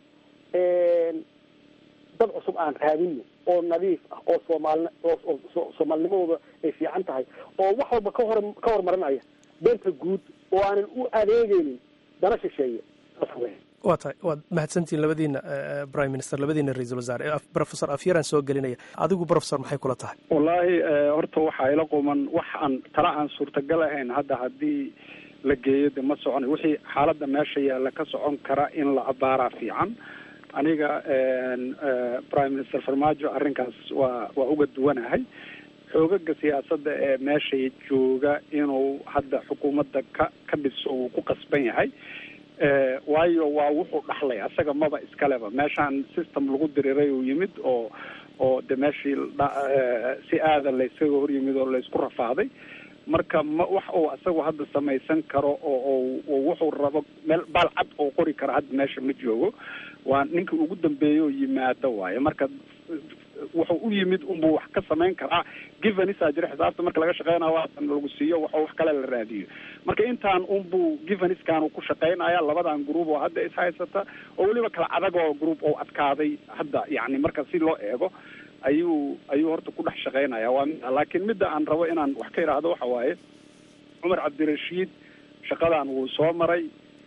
dad cusub aan raadino oo nadiif ah oo soomaali oo soomaalnimadooda ay fiican tahay oo wax walba ka hor ka hormarinaya beenta guud oo aanan u adeegeynin dana shisheeye waa tahay waad mahadsantihiin labadiina prime minister labadiina ra-iisul wasaare professor afyaraan soo gelinaya adigu professor maxay kula tahay wallaahi horta waxaa ila quman wax aan tala aan suurtagal ahayn hadda haddii la geeyo de ma soconayo wixii xaaladda meesha yaalla ka socon kara in la abaaraa fiican aniga prime minister farmaajo arrinkaas waa waa uga duwanahay xoogaga siyaasadda ee meeshay jooga inuu hadda xukuumadda ka ka dhiso uu ku qasban yahay waayo waa wuxuu dhaxlay asaga maba iskaleba meeshaan system lagu diriray uu yimid oo oo de meeshii si aada laysaga hor yimid oo laysku rafaaday marka ma wax uu asagu hadda samaysan karo oo oo wuxuu rabo meel baal cad oo qori karo hadda meesha ma joogo waa ninka ugu dambeeya oo yimaado waayo marka wuxuu u yimid unbuu wax ka samayn karaa givenisa jira xisaabta marka laga shaqeynayo waatan lagu siiyo wax wax kale la raadiyo marka intaan unbuu giveniskan uu ku shaqeynaya labadan group oo hadda is haysata oo weliba kala adag oo group oo adkaaday hadda yani marka si loo eego ayuu ayuu horta ku dhex shaqeynaya waa mid laakiin midda aan rabo inaan wax ka idhaahdo waxa waaye cumar cabdirashiid shaqadan wuu soo maray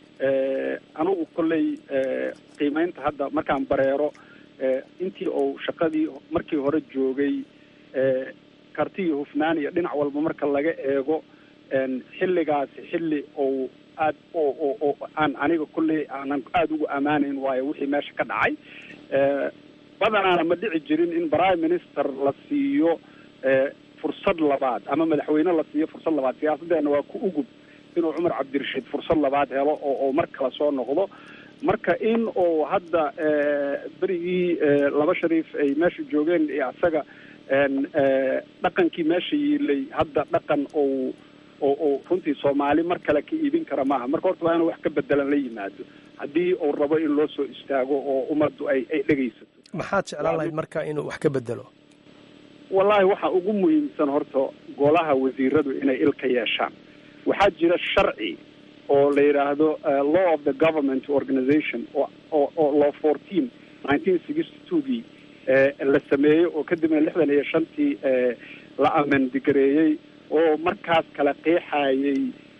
anigu kolley qiimeynta hadda markaan bareero intii uu shaqadii markii hore joogay karti iyo hufnaan iyo dhinac walba marka laga eego xilligaasi xilli ou aad oo oo oo aan aniga kolley aanan aada ugu ammaanayn waayo wixii meesha ka dhacay badanaana ma dhici jirin in prime minister la siiyo fursad labaad ama madaxweyne la siiyo fursad labaad siyaasaddeena waa ku ugub inuu cumar cabdirashiid fursad labaad helo oo oo mar kale soo noqdo marka in uu hadda berigii laba shariif ay meesha joogeen iyo asaga dhaqankii meesha yiilay hadda dhaqan ou oo oo runtii soomaali mar kale ka iibin kara maaha marka horta waa inuu wax ka bedelan la yimaado haddii uu rabo in loo soo istaago oo ummaddu ay ay dhegaysato maxaad jeclaan lahayd marka inuu wax ka bedelo wallahi waxa ugu muhiimsan horta golaha wasiiradu inay ilka yeeshaan waxaa jira sharci oo la yidhaahdo law of the government organization oo oo oo law fourteen nineteen sixty twogii la sameeyey oo kadibna lixdan iyo shantii la amendigareeyey oo markaas kala qeexayay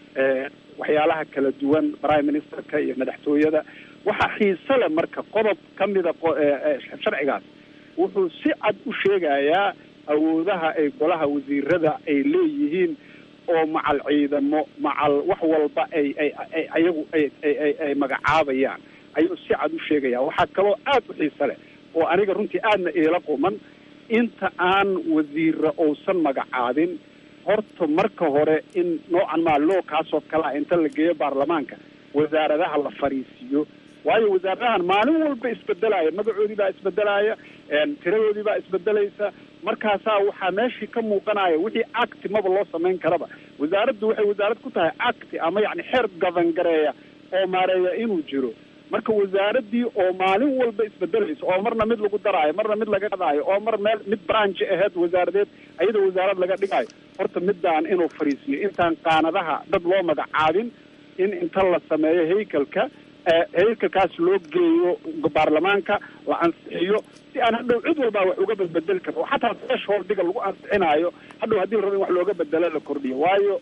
waxyaalaha kala duwan prime ministerka iyo madaxtooyada waxaa xiise leh marka qodob ka mida sharcigaas wuxuu si cad u sheegayaa awoodaha ay golaha wasiirada ay leeyihiin oo macal ciidamo macal wax walba ay ay ay ayagu ay ay ay magacaabayaan ayuu si cad u sheegaya waxaa kaloo aad u xiise leh oo aniga runtii aadna iila quman inta aan wasiira uusan magacaabin horta marka hore in noocan maa loo kaasoo kalea inta la geeyo baarlamaanka wasaaradaha la fariisiiyo waayo wasaaradahan maalin walba isbedelaya magacoodii baa isbedelaya tiradoodii baa isbedelaysa markaasaa waxaa meeshii ka muuqanaya wixii acti maba loo samayn karaba wasaaraddu waxay wasaarad ku tahay acti ama yani xeer gaban gareeya oo maareeya inuu jiro marka wasaaraddii oo maalin walba isbedelaysa oo marna mid lagu daraayo marna mid laga qadaayo oo mar meel mid branchi aheyd wasaaradeed ayada wasaarad laga dhigayo horta midaan inuu fariisiyo intaan qaanadaha dad loo magacaabin in inta la sameeyo haykalka haykalkaas loo geeyo baarlamaanka la ansixiyo si aan hadhow cid walbaa wax uga bedbedeli karto oo xataa thresholdiga lagu ansixinaayo hadhow haddii la rabo in wax looga bedelo la kordhiyo waayo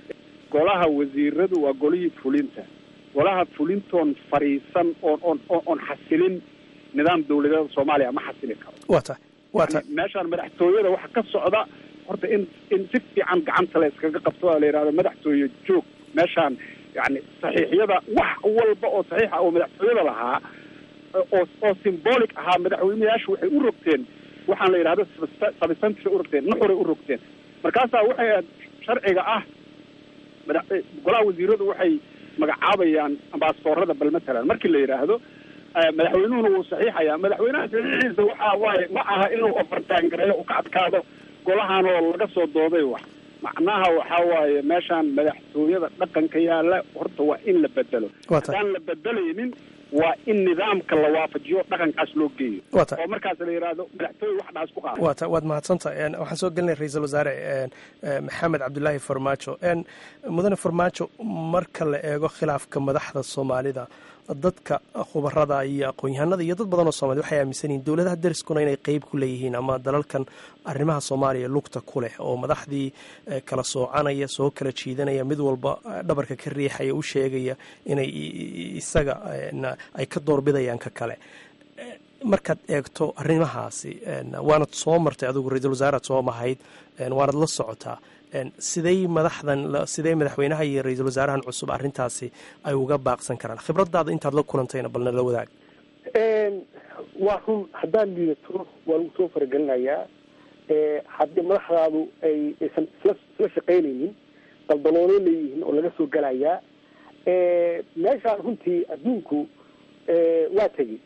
golaha wasiiradu waa golihii fulinta golaha fulintoon fariisan oon oon oon xasilin nidaam dawladeeda soomaaliya ma xasili karo waa tahay waa tahay meeshaan madaxtooyada waxa ka socda horta in in si fiican gacanta la iskaga qabto oo la yidhahdo madaxtooye joog meeshaan yani saxiixyada wax walba oo saxiixa oo madaxtooyada lahaa oo oo symbolic ahaa madaxweyneyaashu waxay u rogteen waxaan la yidhahdo sabisantry u rogteen nuxuray u rogteen markaasaa waxay ahayd sharciga ah mada golaha wasiiradu waxay magacaabayaan ambaasadoorada bal matalan markii la yidhaahdo madaxweynuhuna wuu saxiixayaa madaxweynaha saxiixiisa waxa waaye ma aha inuu ofartaangareeyo uu ka adkaado golahan oo laga soo dooday wax macnaha waxaa waaye meeshaan madaxtooyada dhaqanka yaalla horta waa in la bedelo haddaan la bedelaynin waa in nidaamka la waafajiyo dhaqankaas loo geeyo oo markaas la yidhaahdo madaxtooye wax dhaas ku qaado waa ta waad mahadsantahay waxaan soo gelinay ra-iisul wasaare maxamed cabdulaahi farmaajo mudane farmaajo marka la eego khilaafka madaxda soomaalida dadka khubarada iyo aqoon-yahanada iyo dad badan oo soomaliya waxay aaminsan yihiin dowladaha dariskuna inay qeyb ku leeyihiin ama dalalkan arrimaha soomaaliya lugta ku leh oo madaxdii kala soocanaya soo kala jiidanaya mid walba dhabarka ka riixaya u sheegaya inay isaga ay ka doorbidayaan ka kale markaad eegto arrimahaasi waanad soo martay adigu ra-iisul wasaaraad soo mahayd waanad la socotaa siday madaxdan sidee madaxweynaha iyo ra-iisul wasaarahan cusub arrintaasi ay uga baaqsan karaan khibradaada intaad la kulantayna balna la wadaag waa run haddaad liidato waa lagu soo faragelinayaa haddii madaxdaadu ay aysan isla isla shaqaynaynin daldaloolo leeyihiin oo laga soo gelayaa meeshaan runtii adduunku waa tegi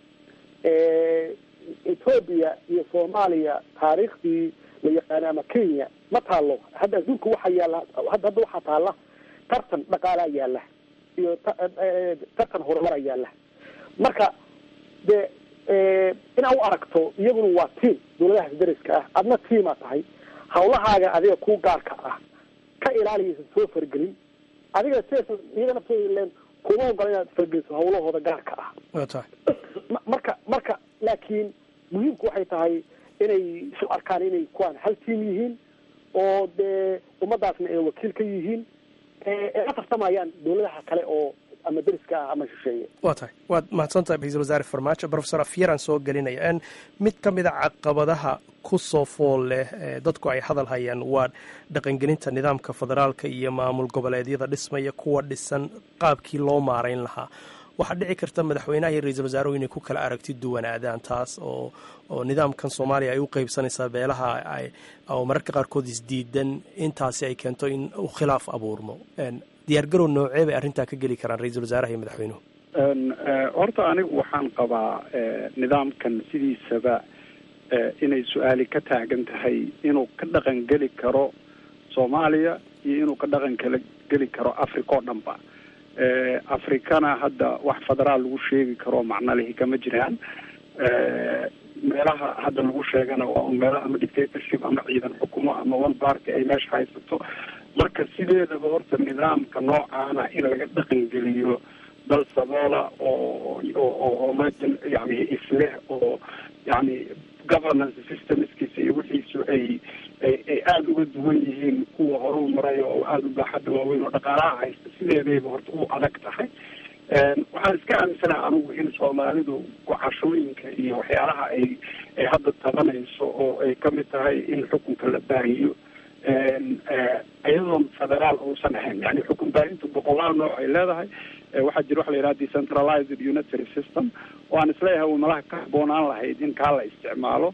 ethoobia iyo soomaaliya taariikhdii la yaqaana ama kenya ma taalo hadda adduunka waxaa yaalla hadda hadda waxaa taalla tartan dhaqaalaa yaalla iyo tartan horumara yaalla marka de inaad u aragto iyaguna waa tiam dawladahaas dariska ah adna tiamaa tahay hawlahaaga adiga ku gaarka ah ka ilaaliyaysan soo fargelin adiga sidaas iyaga naftooda ileen kuma ogola inaad fargeliso hawlahooda gaarka ah marka marka laakiin muhiimku waxay tahay inay isu arkaan inay kuwaan hal tiam yihiin oo dee ummadaasna ay wakiil ka yihiin ay la tartamayaan dawladaha kale oo ama deriska ah ama shisheeye waa tahay waad mahadsantahay ra-iisul wasaare farmaajo profesor afyaran soo gelinaya mid ka mid a caqabadaha ku soo fool leh dadku ay hadal hayaan waa dhaqangelinta nidaamka federaalka iyo maamul goboleedyada dhismaya kuwa dhisan qaabkii loo maarayn lahaa waxaa dhici karta madaxweynaha iyo ra-iisul wasaaruhu inay ku kala aragti duwanaadaan taas oo oo nidaamkan soomaaliya ay u qeybsanaysaa beelaha oo mararka qaarkood isdiidan intaasi ay keento in uu khilaaf abuurmo diyaargarow noocee bay arrintaa ka geli karaan ra-iisul wasaaraha iyo madaxweynuhu horta anigu waxaan qabaa nidaamkan sidiisaba inay su-aali ka taagan tahay inuu ka dhaqan geli karo soomaaliya iyo inuu ka dhaqan kala geli karo africa oo dhanba afrikana hadda wax federaal lagu sheegi karo macno lihi kama jiraan meelaha hadda lagu sheegana waa un meelo ama dictatorship ama ciidan xukumo ama one party ay meesha haysato marka sideedaba horta nidaamka noocaana in laga dhaqan geliyo dal saboola oo oo majan yani isleh oo yani governance systemskiisa iyo wixiisu ay ay ay aada uga duwan yihiin kuwa horuu maray oo aada u baaxadda waaweyn oo dhaqaalaha haysta sideedayba horta u adag tahay waxaan iska aaminsanaha anigu in soomaalidu gocashooyinka iyo waxyaalaha ay ay hadda tabanayso oo ay kamid tahay in xukunka la baahiyo iyadoon federaal uusan ahayn yani xukun baahinta boqolaal nooc ay leedahay waxaa jira waxa la yidhaha decentralized unitary system oo aan isleeyahay uu malaha ka haboonaan lahayd in kaa la isticmaalo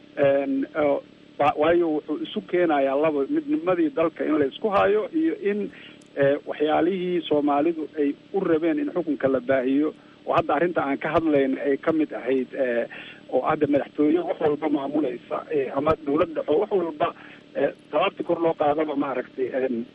waayo wuxuu isu keenayaa laba midnimadii dalka in la isku hayo iyo in waxyaalihii soomaalidu ay u rabeen in xukunka la baahiyo oo hadda arrinta aan ka hadlayn ay kamid ahayd oo hadda madaxtooye wax walba maamulaysa ama dawlad dhexo wax walba talaabti kor loo qaadaba maaragtay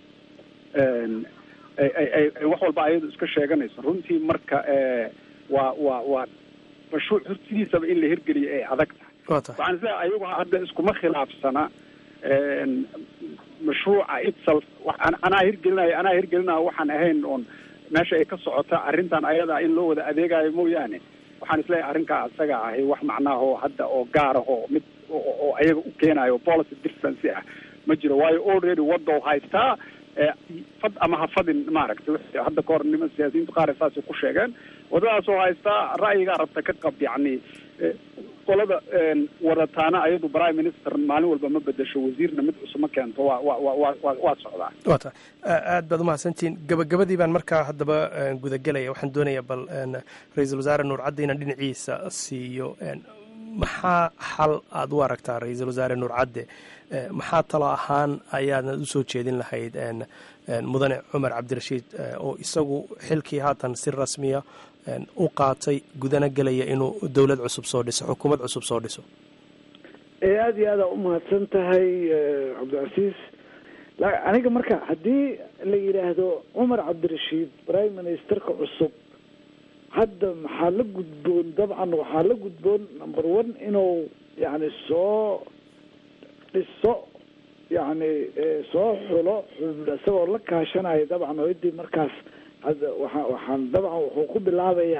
ay wax walba ayadu iska sheeganayso runtii marka waa waa waa mashruuc hortidiisaba in la hirgeliyo ay adag tahay waxaan isleeyahay ayagu hadda iskuma khilaafsana mashruuca itself anaa hirgelinaya anaa hirgelinaya waxaan ahayn oon meesha ay ka socota arrintan ayada in loo wada adeegayo mooyaane waxaan isleeyahay arrinkaa isaga ahi wax macnaahoo hadda oo gaarahoo mid oo ayaga u keenayo policy difference ah ma jiro waayo already waddow haystaa fad ama ha fadin maaragtay hadda ka hor niman siyaasiyiintu qaar saasay ku sheegeen waddadaasoo haystaa ra'yigaa rabta ka qab yacni qolada wadataana ayadu prime minister maalin walba ma bedesho wasiirna mid cusub ma keento waa wa wa wa waa socdaa waa tahay aad baad umahadsantihiin gabagabadii baan markaa haddaba gudagelaya waxaan doonayaa bal ra-iisul wasaare nuur cadde inaan dhinaciisa siiyo maxaa xal aada u aragtaa ra-iisul wasaare nuur cadde maxaa talo ahaan ayaadna usoo jeedin lahayd mudane cumar cabdirashiid oo isagu xilkii haatan si rasmiya u qaatay gudana gelaya inuu dowlad cusub soo dhiso xukuumad cusub soo dhiso aada iyo aada umahadsan tahay cabdicasiis aniga marka haddii la yidhaahdo cumar cabdirashiid prime ministerka cusub hadda maxaa la gudboon dabcan waxaa la gudboon number one inuu yani soo dhiso yani soo xulo isagoo la kaashanayo dabcan oo idii markaas hadda waa waxaan dabcan wuxuu ku bilaabayaa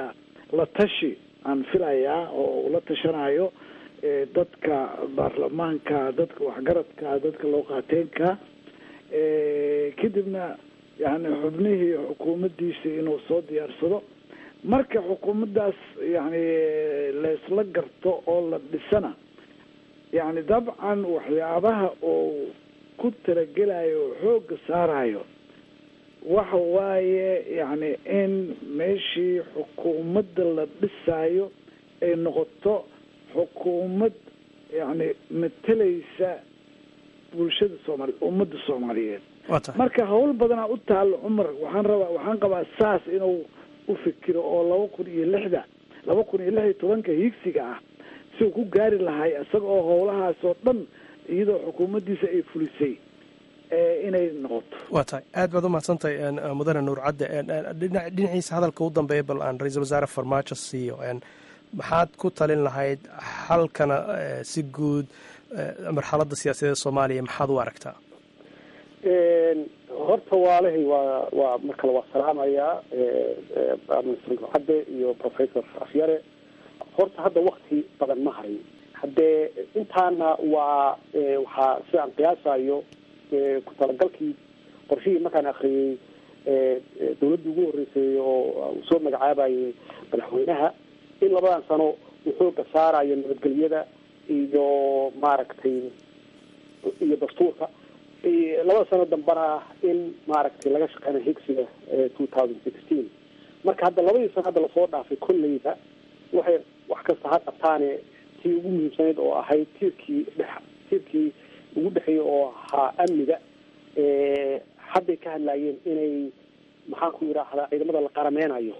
la tashi aan filayaa oo ula tashanayo dadka baarlamaanka dadka waxgaradka dadka looqaateenka kadibna yani xubnihii xukuumaddiisa inuu soo diyaarsado marka xukuumaddaas yani laysla garto oo la dhisana yani dabcan waxyaabaha oo ku talagelayo oo xoogga saarayo waxa waaye yani in meeshii xukuumadda la dhisaayo ay noqoto xukuumad yani matalaysa bulshada soomaali ummadda soomaaliyeed marka hawl badanaa u taalo cumar waxaan rabaa waxaan qabaa saas inuu u fikiro oo laba kun iyo lixda laba kun iyo lix iyo tobanka hiigsiga ah si uu ku gaari lahay isaga oo howlahaas oo dhan iyadoo xukuumaddiisa ay fulisay inay noqoto waa tahay aad baad u mahadsantahay mudane nuur cadde dhinaciisa hadalka u dambeeya bal aan ra-iisul wasaare farmaajo siiyo maxaad ku talin lahayd xalkana si guud marxaladda siyaasadeed soomaaliya maxaad u aragtaa horta waalahay waa waa mar kale waa salaamayaa ministr nuur cadde iyo professor afyare horta hadda wakti badan ma harin haddee intaana waa waxaa sida aan qiyaasayo ku talagalkii qorshihii markaan akriyey dawladdii ugu horreysay oo uu soo magacaabayay madaxweynaha in labadan sano uu xooga saarayo nabadgelyada iyo maaragtay iyo dastuurka labada sano dambana in maaragtay laga shaqeynayo higsiga two thousand sixteen marka hadda labadii sano hadda lasoo dhaafay kolleyba waxay wax kasta ha qabtaane tii ugu muhiimsanayd oo ahayd tiirkii dhex tiirkii ugu dhexeeyay oo ahaa amniga hadday ka hadlaayeen inay maxaan ku yidhaahdaa ciidamada la qarameynayo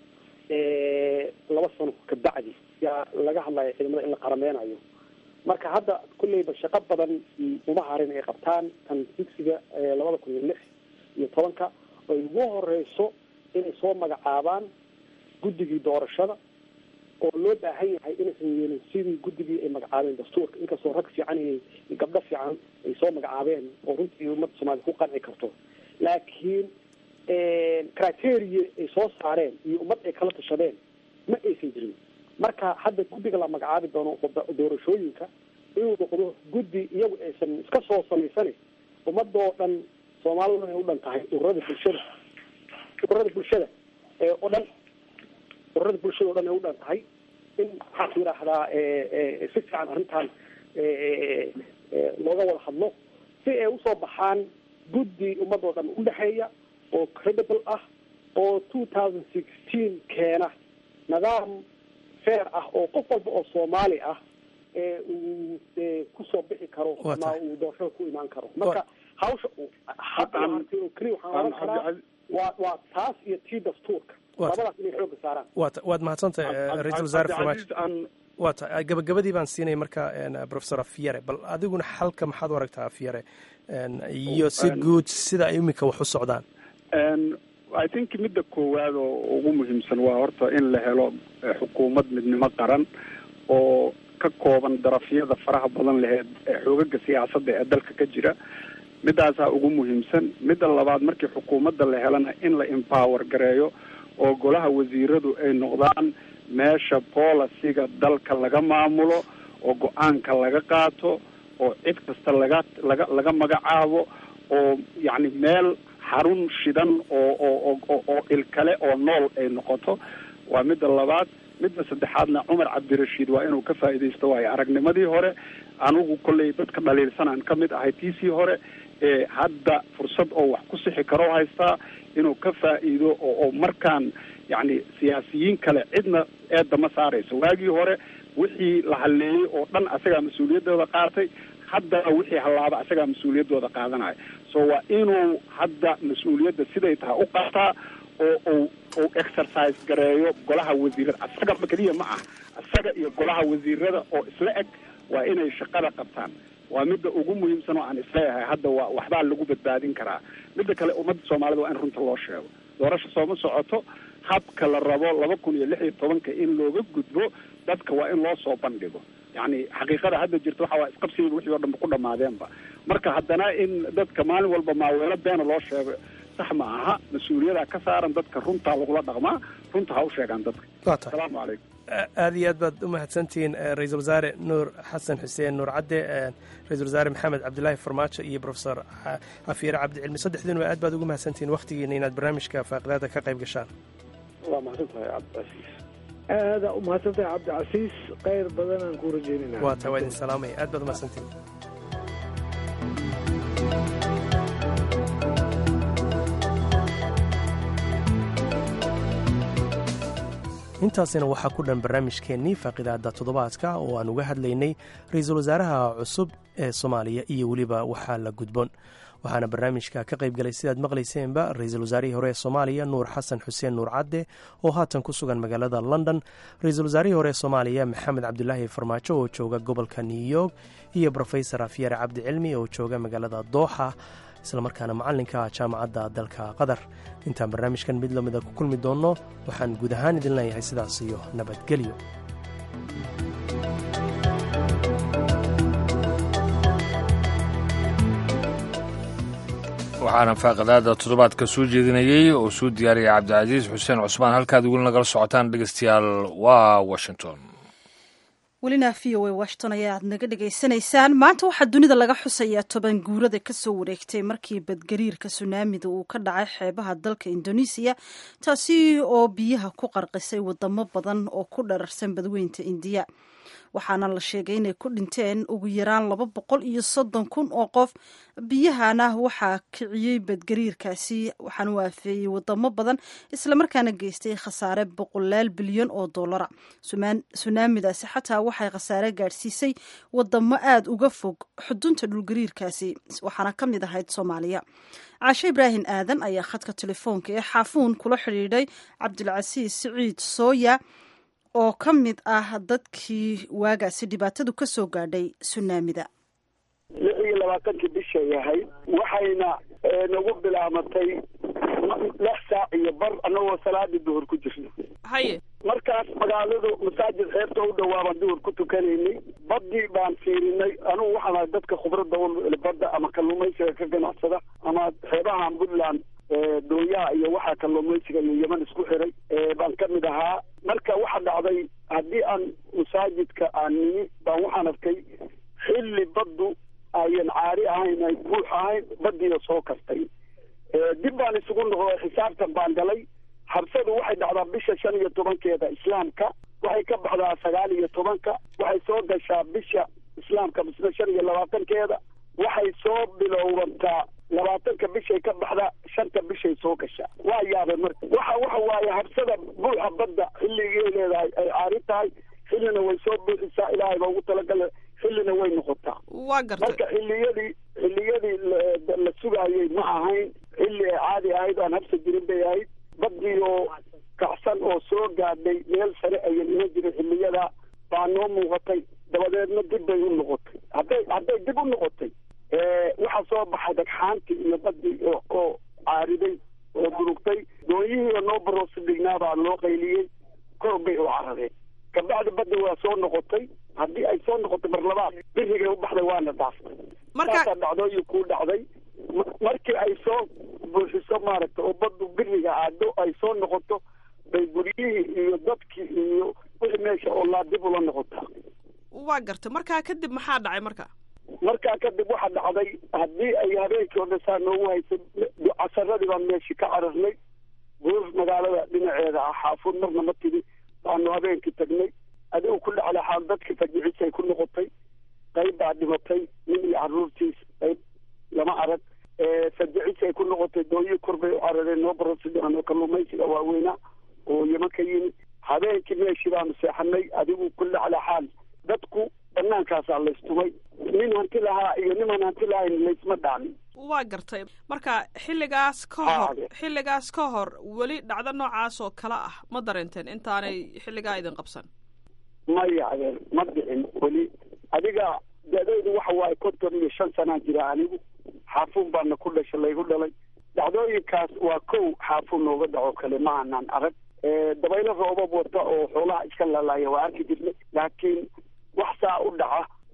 laba sano kabacdi yaa laga hadlaya ciidamada in la qarameynayo marka hadda kulleyba shaqo badan uma harin ay qabtaan tan higsiga labada kun iyo lix iyo tobanka ay ugu horeyso inay soo magacaabaan guddigii doorashada oo loo baahan yahay inaysan yeelin sidii guddigii ay magacaabeen dastuurka inkastoo rag fiican iyo gabdho fiican ay soo magacaabeen oo runtii ummadda soomaliya ku qanci karto laakiin criteria ay soo saareen iyo ummad ay kala tashadeen ma aysan jirin marka hadda guddiga la magacaabi doono doorashooyinka inuu noqdo guddi iyagu aysan iska soo samaysane ummadoo dhan soomaalida ay u dhan tahay ururada bulshada ururada bulshada oo dhan ururada bulshada o dhan ay u dhan tahay in maxaan ku yidhaahdaa si fiican arrintan looga wada hadlo si ay usoo baxaan guddi ummadoo dhan udhexeeya oo credible ah oo two thousand sixteen keena nidaam fair ah oo qof walba oo soomaali ah uu kusoo bixi karo ama uu doorashada ku imaan karo marka hawsha hadda hartay oo keliya waxaan oran karaa waa waa taas iyo tii dastuurka labadaas inay xooga saaraan wat waad mahadsantahay ra-iisul wasaare farmaajo waa ta gabagabadii baan siinay marka professor afyare bal adiguna xalka maxaad u aragtaa afyare iyo si guud sida ay iminka wax u socdaan i think midda koowaad oo ugu muhiimsan waa horta in la helo xukuumad midnimo qaran oo ka kooban darafyada faraha badan laheed ee xoogaga siyaasadda ee dalka ka jira midaasaa ugu muhiimsan midda labaad markii xukuumadda la helana in la empower gareeyo oo golaha wasiiradu ay noqdaan meesha policyga dalka laga maamulo oo go-aanka laga qaato oo cid kasta laga laga laga magacaabo oo yacni meel xarun shidan oo oo oo oo ilkale oo nool ay noqoto waa midda labaad midda saddexaadna cumar cabdirashiid waa inuu ka faa'iidaysto waayo aragnimadii hore anigu kolley dadka dhaliilsanaan ka mid ahay tiisii hore ee hadda fursad oo wax ku sixi karo haystaa inuu ka faa'iido oo oo markaan yacni siyaasiyiin kale cidna eedda ma saarayso waagii hore wixii la halleeyey oo dhan asagaa mas-uuliyaddooda qaatay haddana wixii hallaaba asagaa mas-uuliyaddooda qaadanaya so waa inuu hadda mas-uuliyadda siday tahay u qaataa oo uu uu exercise gareeyo golaha wasiirada asaga keliya ma ah asaga iyo golaha wasiirada oo isla eg waa inay shaqada qabtaan waa midda ugu muhiimsan oo aan isleeyahay hadda waa waxbaa lagu badbaadin karaa midda kale ummadda soomaalida waa in runta loo sheego doorasho sooma socoto habka la rabo laba kun iyo lix iyo tobanka in looga gudbo dadka waa in loo soo bandhigo yacni xaqiiqada hadda jirta waxa waa isqabsigiiba wixii oo dhanba ku dhamaadeenba marka haddana in dadka maalin walba maaweelo beena loo sheego sax ma aha mas-uuliyadaa ka saaran dadka runtaa lagula dhaqmaa runta ha u sheegaan dadka waa tahay asalaamu calaykum aada iyo aad baad u mahadsantihiin ra-iisul wasaare nuur xasan xuseen nuur cadde ra-isul wasaare maxamed cabdilaahi farmaajo iyo profesor xafiire cabdicilmi saddexdiinuba aad baad ugu mahadsantihiin wakhtigiina inaad barnaamijka faaqidaada ka qayb gashaan waa mahadsan tahay cabdicasiis aada u mahadsantahay cabdicasiis khayr badanaan ku rajeynayna waa tahay waa idin salaamaya aad baad u mahadsantihiin intaasina waxaa ku dhan barnaamijkeennii faaqidaada toddobaadka oo aan uga hadlaynay ra-iisul wasaaraha cusub ee soomaaliya iyo weliba waxaa la gudboon waxaana barnaamijka ka qayb galay sidaad maqlayseenba ra-iisul wasaarihii hore ee soomaaliya nuur xasan xuseen nuur cadde oo haatan ku sugan magaalada london ra-iisul wasaarihii hore ee soomaaliya maxamed cabdulaahi farmaajo oo jooga gobolka new york iyo rofesor afyare cabdi cilmi oo jooga magaalada dooxa islamarkaana macalinka jaamacadda dalka qatar intaan barnaamijkan mid lamida ku kulmi doonno waxaan guud ahaan idin leeyahay sidaas iyo nabadgelyo waxaana faaqadaada toddobaadka soo jeedinayey oo soo diyaariyay cabdicasiis xuseen cusmaan halkaad weli nagala socotaan dhegeystayaal waa washington welina v o a washington ayaa aad naga dhegaysanaysaan maanta waxaa dunida laga xusayaa toban guurada kasoo wareegtay markii badgariirka sunaamida uu ka dhacay xeebaha dalka indonesiya taasi oo biyaha ku qarqisay wadamo badan oo ku dhararsan badweynta indiya waxaana la sheegay inay ku dhinteen ugu yaraan laba boqol iyo soddon kun oo qof biyahana waxaa kiciyey badgariirkaasi waxaana u aafeeyey wadamo badan islamarkaana geystay khasaare boqolaal bilyan oo dollara sunaamidaasi xataa waxay khasaare gaadhsiisay wadamo aada uga fog xudunta dhulgariirkaasi waxaana ka mid ahayd soomaaliya caashe ibraahim aadan ayaa khadka telefoonka ee xaafuun kula xidhiidhay cabdilcasiis siciid sooya oo ka mid ah dadkii waagaasi dhibaatadu ka soo gaadhay sunaamida lix iyo labaatankii bisha yahay waxayna nagu bilaamatay lix saac iyo bar annagoo salaadii duhur ku jirno haye markaas magaaladu masaajid xeebta u dhawaabaan duhur ku tukanaynay baddii baan fiirinay anugu waxaan ahay dadka khubradda u badda ama kalluumaysiga ka ganacsada ama xeebahan puntland dooyaha iyo waxaa kalluumaysiga iyo yeman isku xiray baan ka mid ahaa marka waxa dhacday haddii aan masaajidka aan nimi baan waxaan arkay xilli baddu ayan caari ahayn ay buux ahayn baddiina soo kastay dib baan isugu noqday xisaabtan baan galay habsadu waxay dhacdaa bisha shan iyo tobankeeda islaamka waxay ka baxdaa sagaal iyo tobanka waxay soo gashaa bisha islaamka misna shan iyo labaatankeeda waxay soo bilowbantaa labaatanka bishay ka baxda shanta bishay soo gashaa waa yaabay marka waxa waxa waaye habsada buuxa badda xilligay leedahay ay caari tahay xillina way soo buuxisaa ilaahay baa ugu talagala xillina way noqotaa waa gartay marka xilliyadii xilliyadii la sugaayey ma ahayn xilli ay caadi ahayd aan habsa jirin bay ahayd baddii oo kacsan oo soo gaadhay meel sare ayan iman jirin xilliyada baa noo muuqatay dabadeedna dib bay u noqotay hadday hadday dib u noqotay waxaa soo baxay dhagxaantii iyo baddii oo caariday oo durugtay doonyihii oo noo baroosi dhignaa baa loo qayliyey kor bay u carareen kabacdi baddi waa soo noqotay haddii ay soo noqotay mar labaad birigay u baxday waana dhaaftay markaasaa dhacdooyin kuu dhacday markii ay soo buuxiso maaragta oo baddu biriga aado ay soo noqoto bay guryihii iyo dadkii iyo wixii meesha oo laa dib ula noqotaa waa gartay markaa kadib maxaa dhacay marka markaa kadib waxaa dhacday haddii ay habeenkii oo dhan saa noogu haysay casaradii baan meeshii ka cararnay buur magaalada dhinaceeda ah xaafuud marna ma tidi baanu habeenkii tagnay adigu ku dhacday xaal dadkii fajicisay ku noqotay qayb baa dhimatay nin iyo caruurtiis qayb lama arag fajicisay ku noqotay dooyi kor bay u carareen noo barosidan oo kalluumaysiga waaweynaa oo yeman ka yimi habeenkii meeshii baanu seexanay adigu ku dhacday xaal dadku banaankaasaa laystumay nin hanti lahaa iyo niman hanti lahayn laysma dhaamin waa gartay marka xilligaas ka hor xilligaas ka hor weli dhacdo noocaas oo kale ah ma dareenteen intaanay xilligaa idin qabsan maya adeer ma dhicin weli adiga da-daydu waxa waaye konton iyo shan sanaa jira anigu xaafuun baana ku dhasha laygu dhalay dhacdooyinkaas waa kow xaafuun nooga dhaco kale ma aanaan arag dabaylo roobab wata oo xoolaha iska laalaaya waa arki jirnay laakiin wax saa u dhaca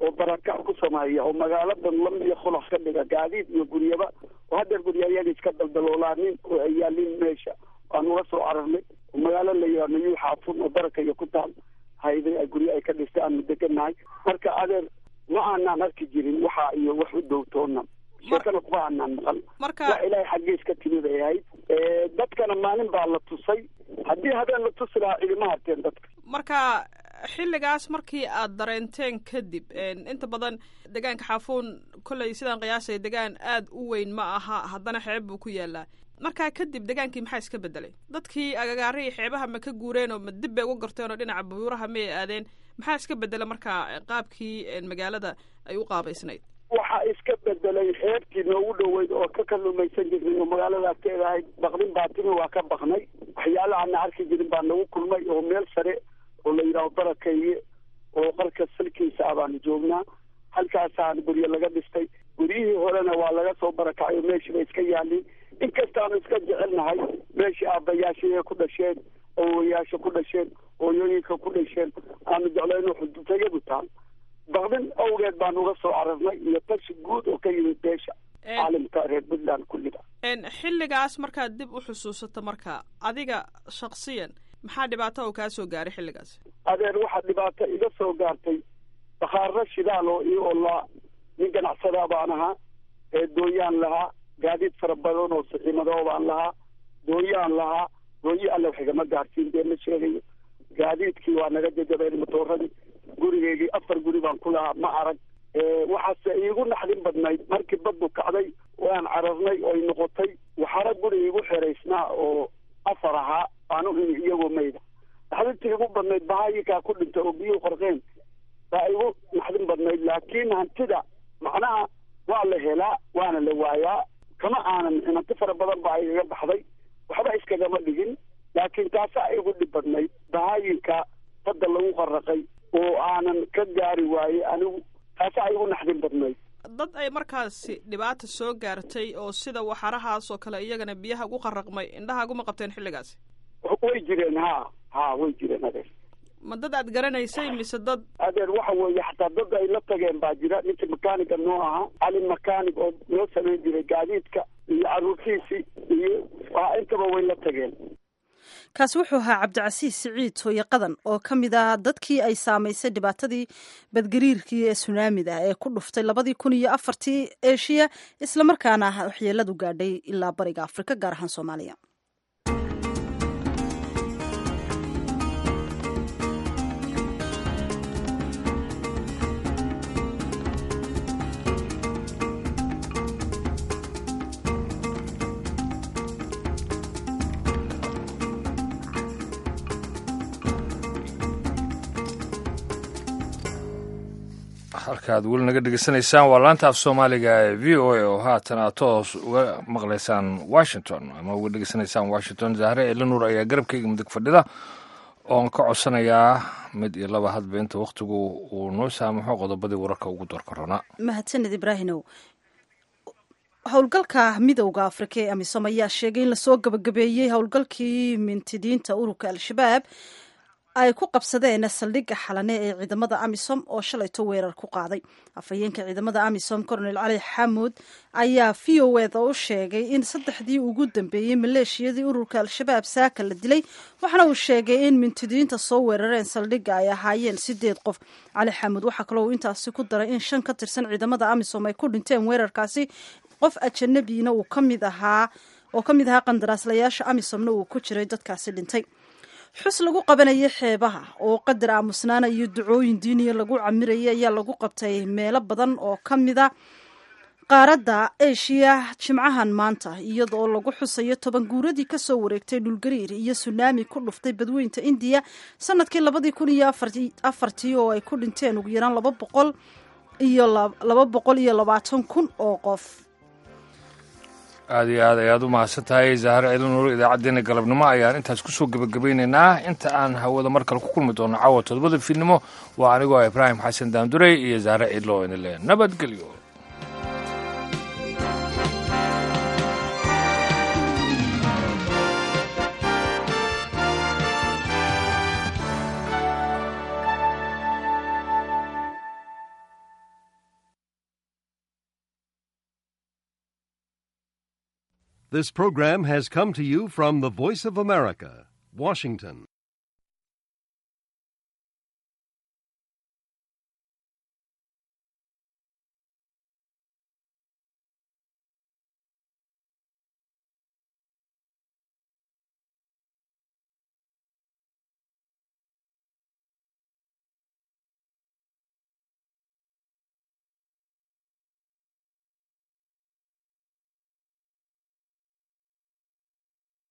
oo barakac ku sameeya oo magaaladan lam iyo khulax ka dhiga gaadiid iyo guryaba oo haddeer gurya ayaga iska daldaloolaanin oo ay yaalin meesha aan ula soo cararnay oo magaalo la yidhaahdo yuu xaafun oo baraka iyo ku taal hayday ay guryo ay ka dhistay aanu degannahay marka adeer ma aanaan arki jirin waxa iyo wax u dowtoona sheekana kuma aanaan maqal marka wax ilaahay xaggiis ka timid ay ahayd dadkana maalin baa la tusay haddii habeen la tusi lahaa idima harteen dadka marka xilligaas markii aad dareenteen kadib inta badan degaanka xaafuun kolley sidaan qiyaasay degaan aad u weyn ma aha haddana xeeb buu ku yaalaa markaa kadib degaankii maxaa iska bedelay dadkii agagaarihii xeebaha ma ka guureen oo ma dib bay uga gorteen oo dhinaca buuraha ma ay aadeen maxaa iska bedela markaa qaabkii magaalada ay u qaabaysnayd waxaa iska bedelay xeebtii noogu dhoweyd oo ka kalumaysan jirnay oo magaalada agteeda ahayd baqdin baa timi waa ka baqnay waxyaala aana arki jirin baa nagu kulmay oo meel sare oo la yidhaaho barakeeye oo qalka salkiisa ah baanu joognaa halkaasaan guryo laga dhistay guryihii horena waa laga soo barakacay oo meeshii bay iska yaalin inkastaanu iska jecelnahay meeshii aabbayaashii ku dhasheen awowayaasha ku dhasheen hooyooyinka ku dhasheen aanu jeclayno xudutayadu taal baqdin awgeed baan uga soo cararnay iyo tashi guud oo ka yimid beesha caalimka reer puntland kulliga xilligaas markaad dib u xusuusato marka adiga shaksiyan maxaa dhibaato oo kaa soo gaaray xilligaas adeer waxaa dhibaato iga soo gaartay bakhaaro shidaal oo io olaa nin ganacsadaa baan ahaa ee dooyaan lahaa gaadiid fara badan oo siximadoo baan lahaa dooyaan lahaa dooyi alle wax igama gaarsiin dee ma sheegayo gaadiidkii waa naga jajabeen matooradii gurigeygii afar guri baan ku lahaa ma arag waxaase iigu naxdin badnayd markii baddu kacday waan cararnay oo ay noqotay waxaana guri iigu xeraysnaa oo afar ahaa aanu imi iyagoo mayda naxdintii igu badnayd bahaayikaa ku dhintay oo biyuhu qorqeen baa igu naxdin badnayd laakiin hantida macnaha waa la helaa waana la waayaa kama aanan hanti fara badan baa igaga baxday waxba iskagama dhigin laakiin taasaa igu dhib badnayd bahaayinka badda lagu qaraqay oo aanan ka gaari waaye anigu taasaa igu naxdin badnayd dad ay markaasi dhibaata soo gaartay oo sida waxarahaas oo kale iyagana biyaha ugu qaraqmay indhahaaguma qabteen xilligaasi way jireen ha ha way jireen adeer ma dad aad garanaysay mise dad adeer waxa weeye xataa dad ay la tageen baa jira ninkii makaaniga noo ahaa cali makaanig oo noo samayn jiray gaadiidka iyo caruurtiisii iyo intaba way la tageen kaasi wuxuu ahaa cabdicasiis siciid hooye qadan oo ka mid ah dadkii ay saamaysay dhibaatadii badgariirkii ee sunaamida ee ku dhuftay labadii kun iyo afartii eshiya islamarkaana waxyeeladu gaadhay ilaa bariga afrika gaar ahaan soomaaliya halkaad weli naga dhegeysanaysaan waa laanta af soomaaliga ee v o a oo haatan aad toos uga maqlaysaan washington ama uga dhegeysanaysaan washington zahre elinuur ayaa garabkayga mudig fadhida oon ka codsanayaa mid iyo laba hadba inta wakhtigu uu noo saamaxo qodobadii wararka ugu doorka ronaa mahadsaned ibraahimow howlgalka midowda afrika ee amisom ayaa sheegay in lasoo gabagabeeyey howlgalkii mintidiinta ururka al-shabaab ay ku qabsadeen saldhigga xalane ee ciidamada amisom oo shalayto weerar ku qaaday afhayeenka ciidamada amisom colonel cali xamuud ayaa v o eda u sheegay in saddexdii ugu dambeeyey maleeshiyadii ururka al-shabaab saaka la dilay waxaana uu sheegay in mintidiinta soo weerareen saldhigga ay ahaayeen sideed qof cali xamuud waxaa kaloo uu intaasi ku daray in shan ka tirsan ciidamada amisom ay ku dhinteen weerarkaasi qof ajanabiina uu kamid ahaa oo ka mid ahaa qandaraaslayaasha amisomna uu ku jiray dadkaasi dhintay xus lagu qabanayay xeebaha oo qadar aamusnaana iyo ducooyin diiniya lagu camirayay ayaa lagu qabtay meelo badan oo ka mida qaaradda eshiya jimcahan maanta iyadoo lagu xusayo toban guuradii kasoo wareegtay dhulgariir iyo sunaami ku dhuftay badweynta indiya sanadkii labadii kun iyo afartii oo ay ku dhinteen ugu yaraan laba boqol iyo laba boqol iyo labaatan kun oo qof aad iyo aad ayaad u mahadsan tahay zahre elinuur idaacaddeenna galabnimo ayaan intaas kusoo gebagabaynaynaa inta aan hawada mar kale ku kulmi doono caawa todobada fiidnimo waa anigoo ibraahim xasan daandurey iyo zahre cidlo inile nabadgelyo This program has come to you from the Voice of America, Washington.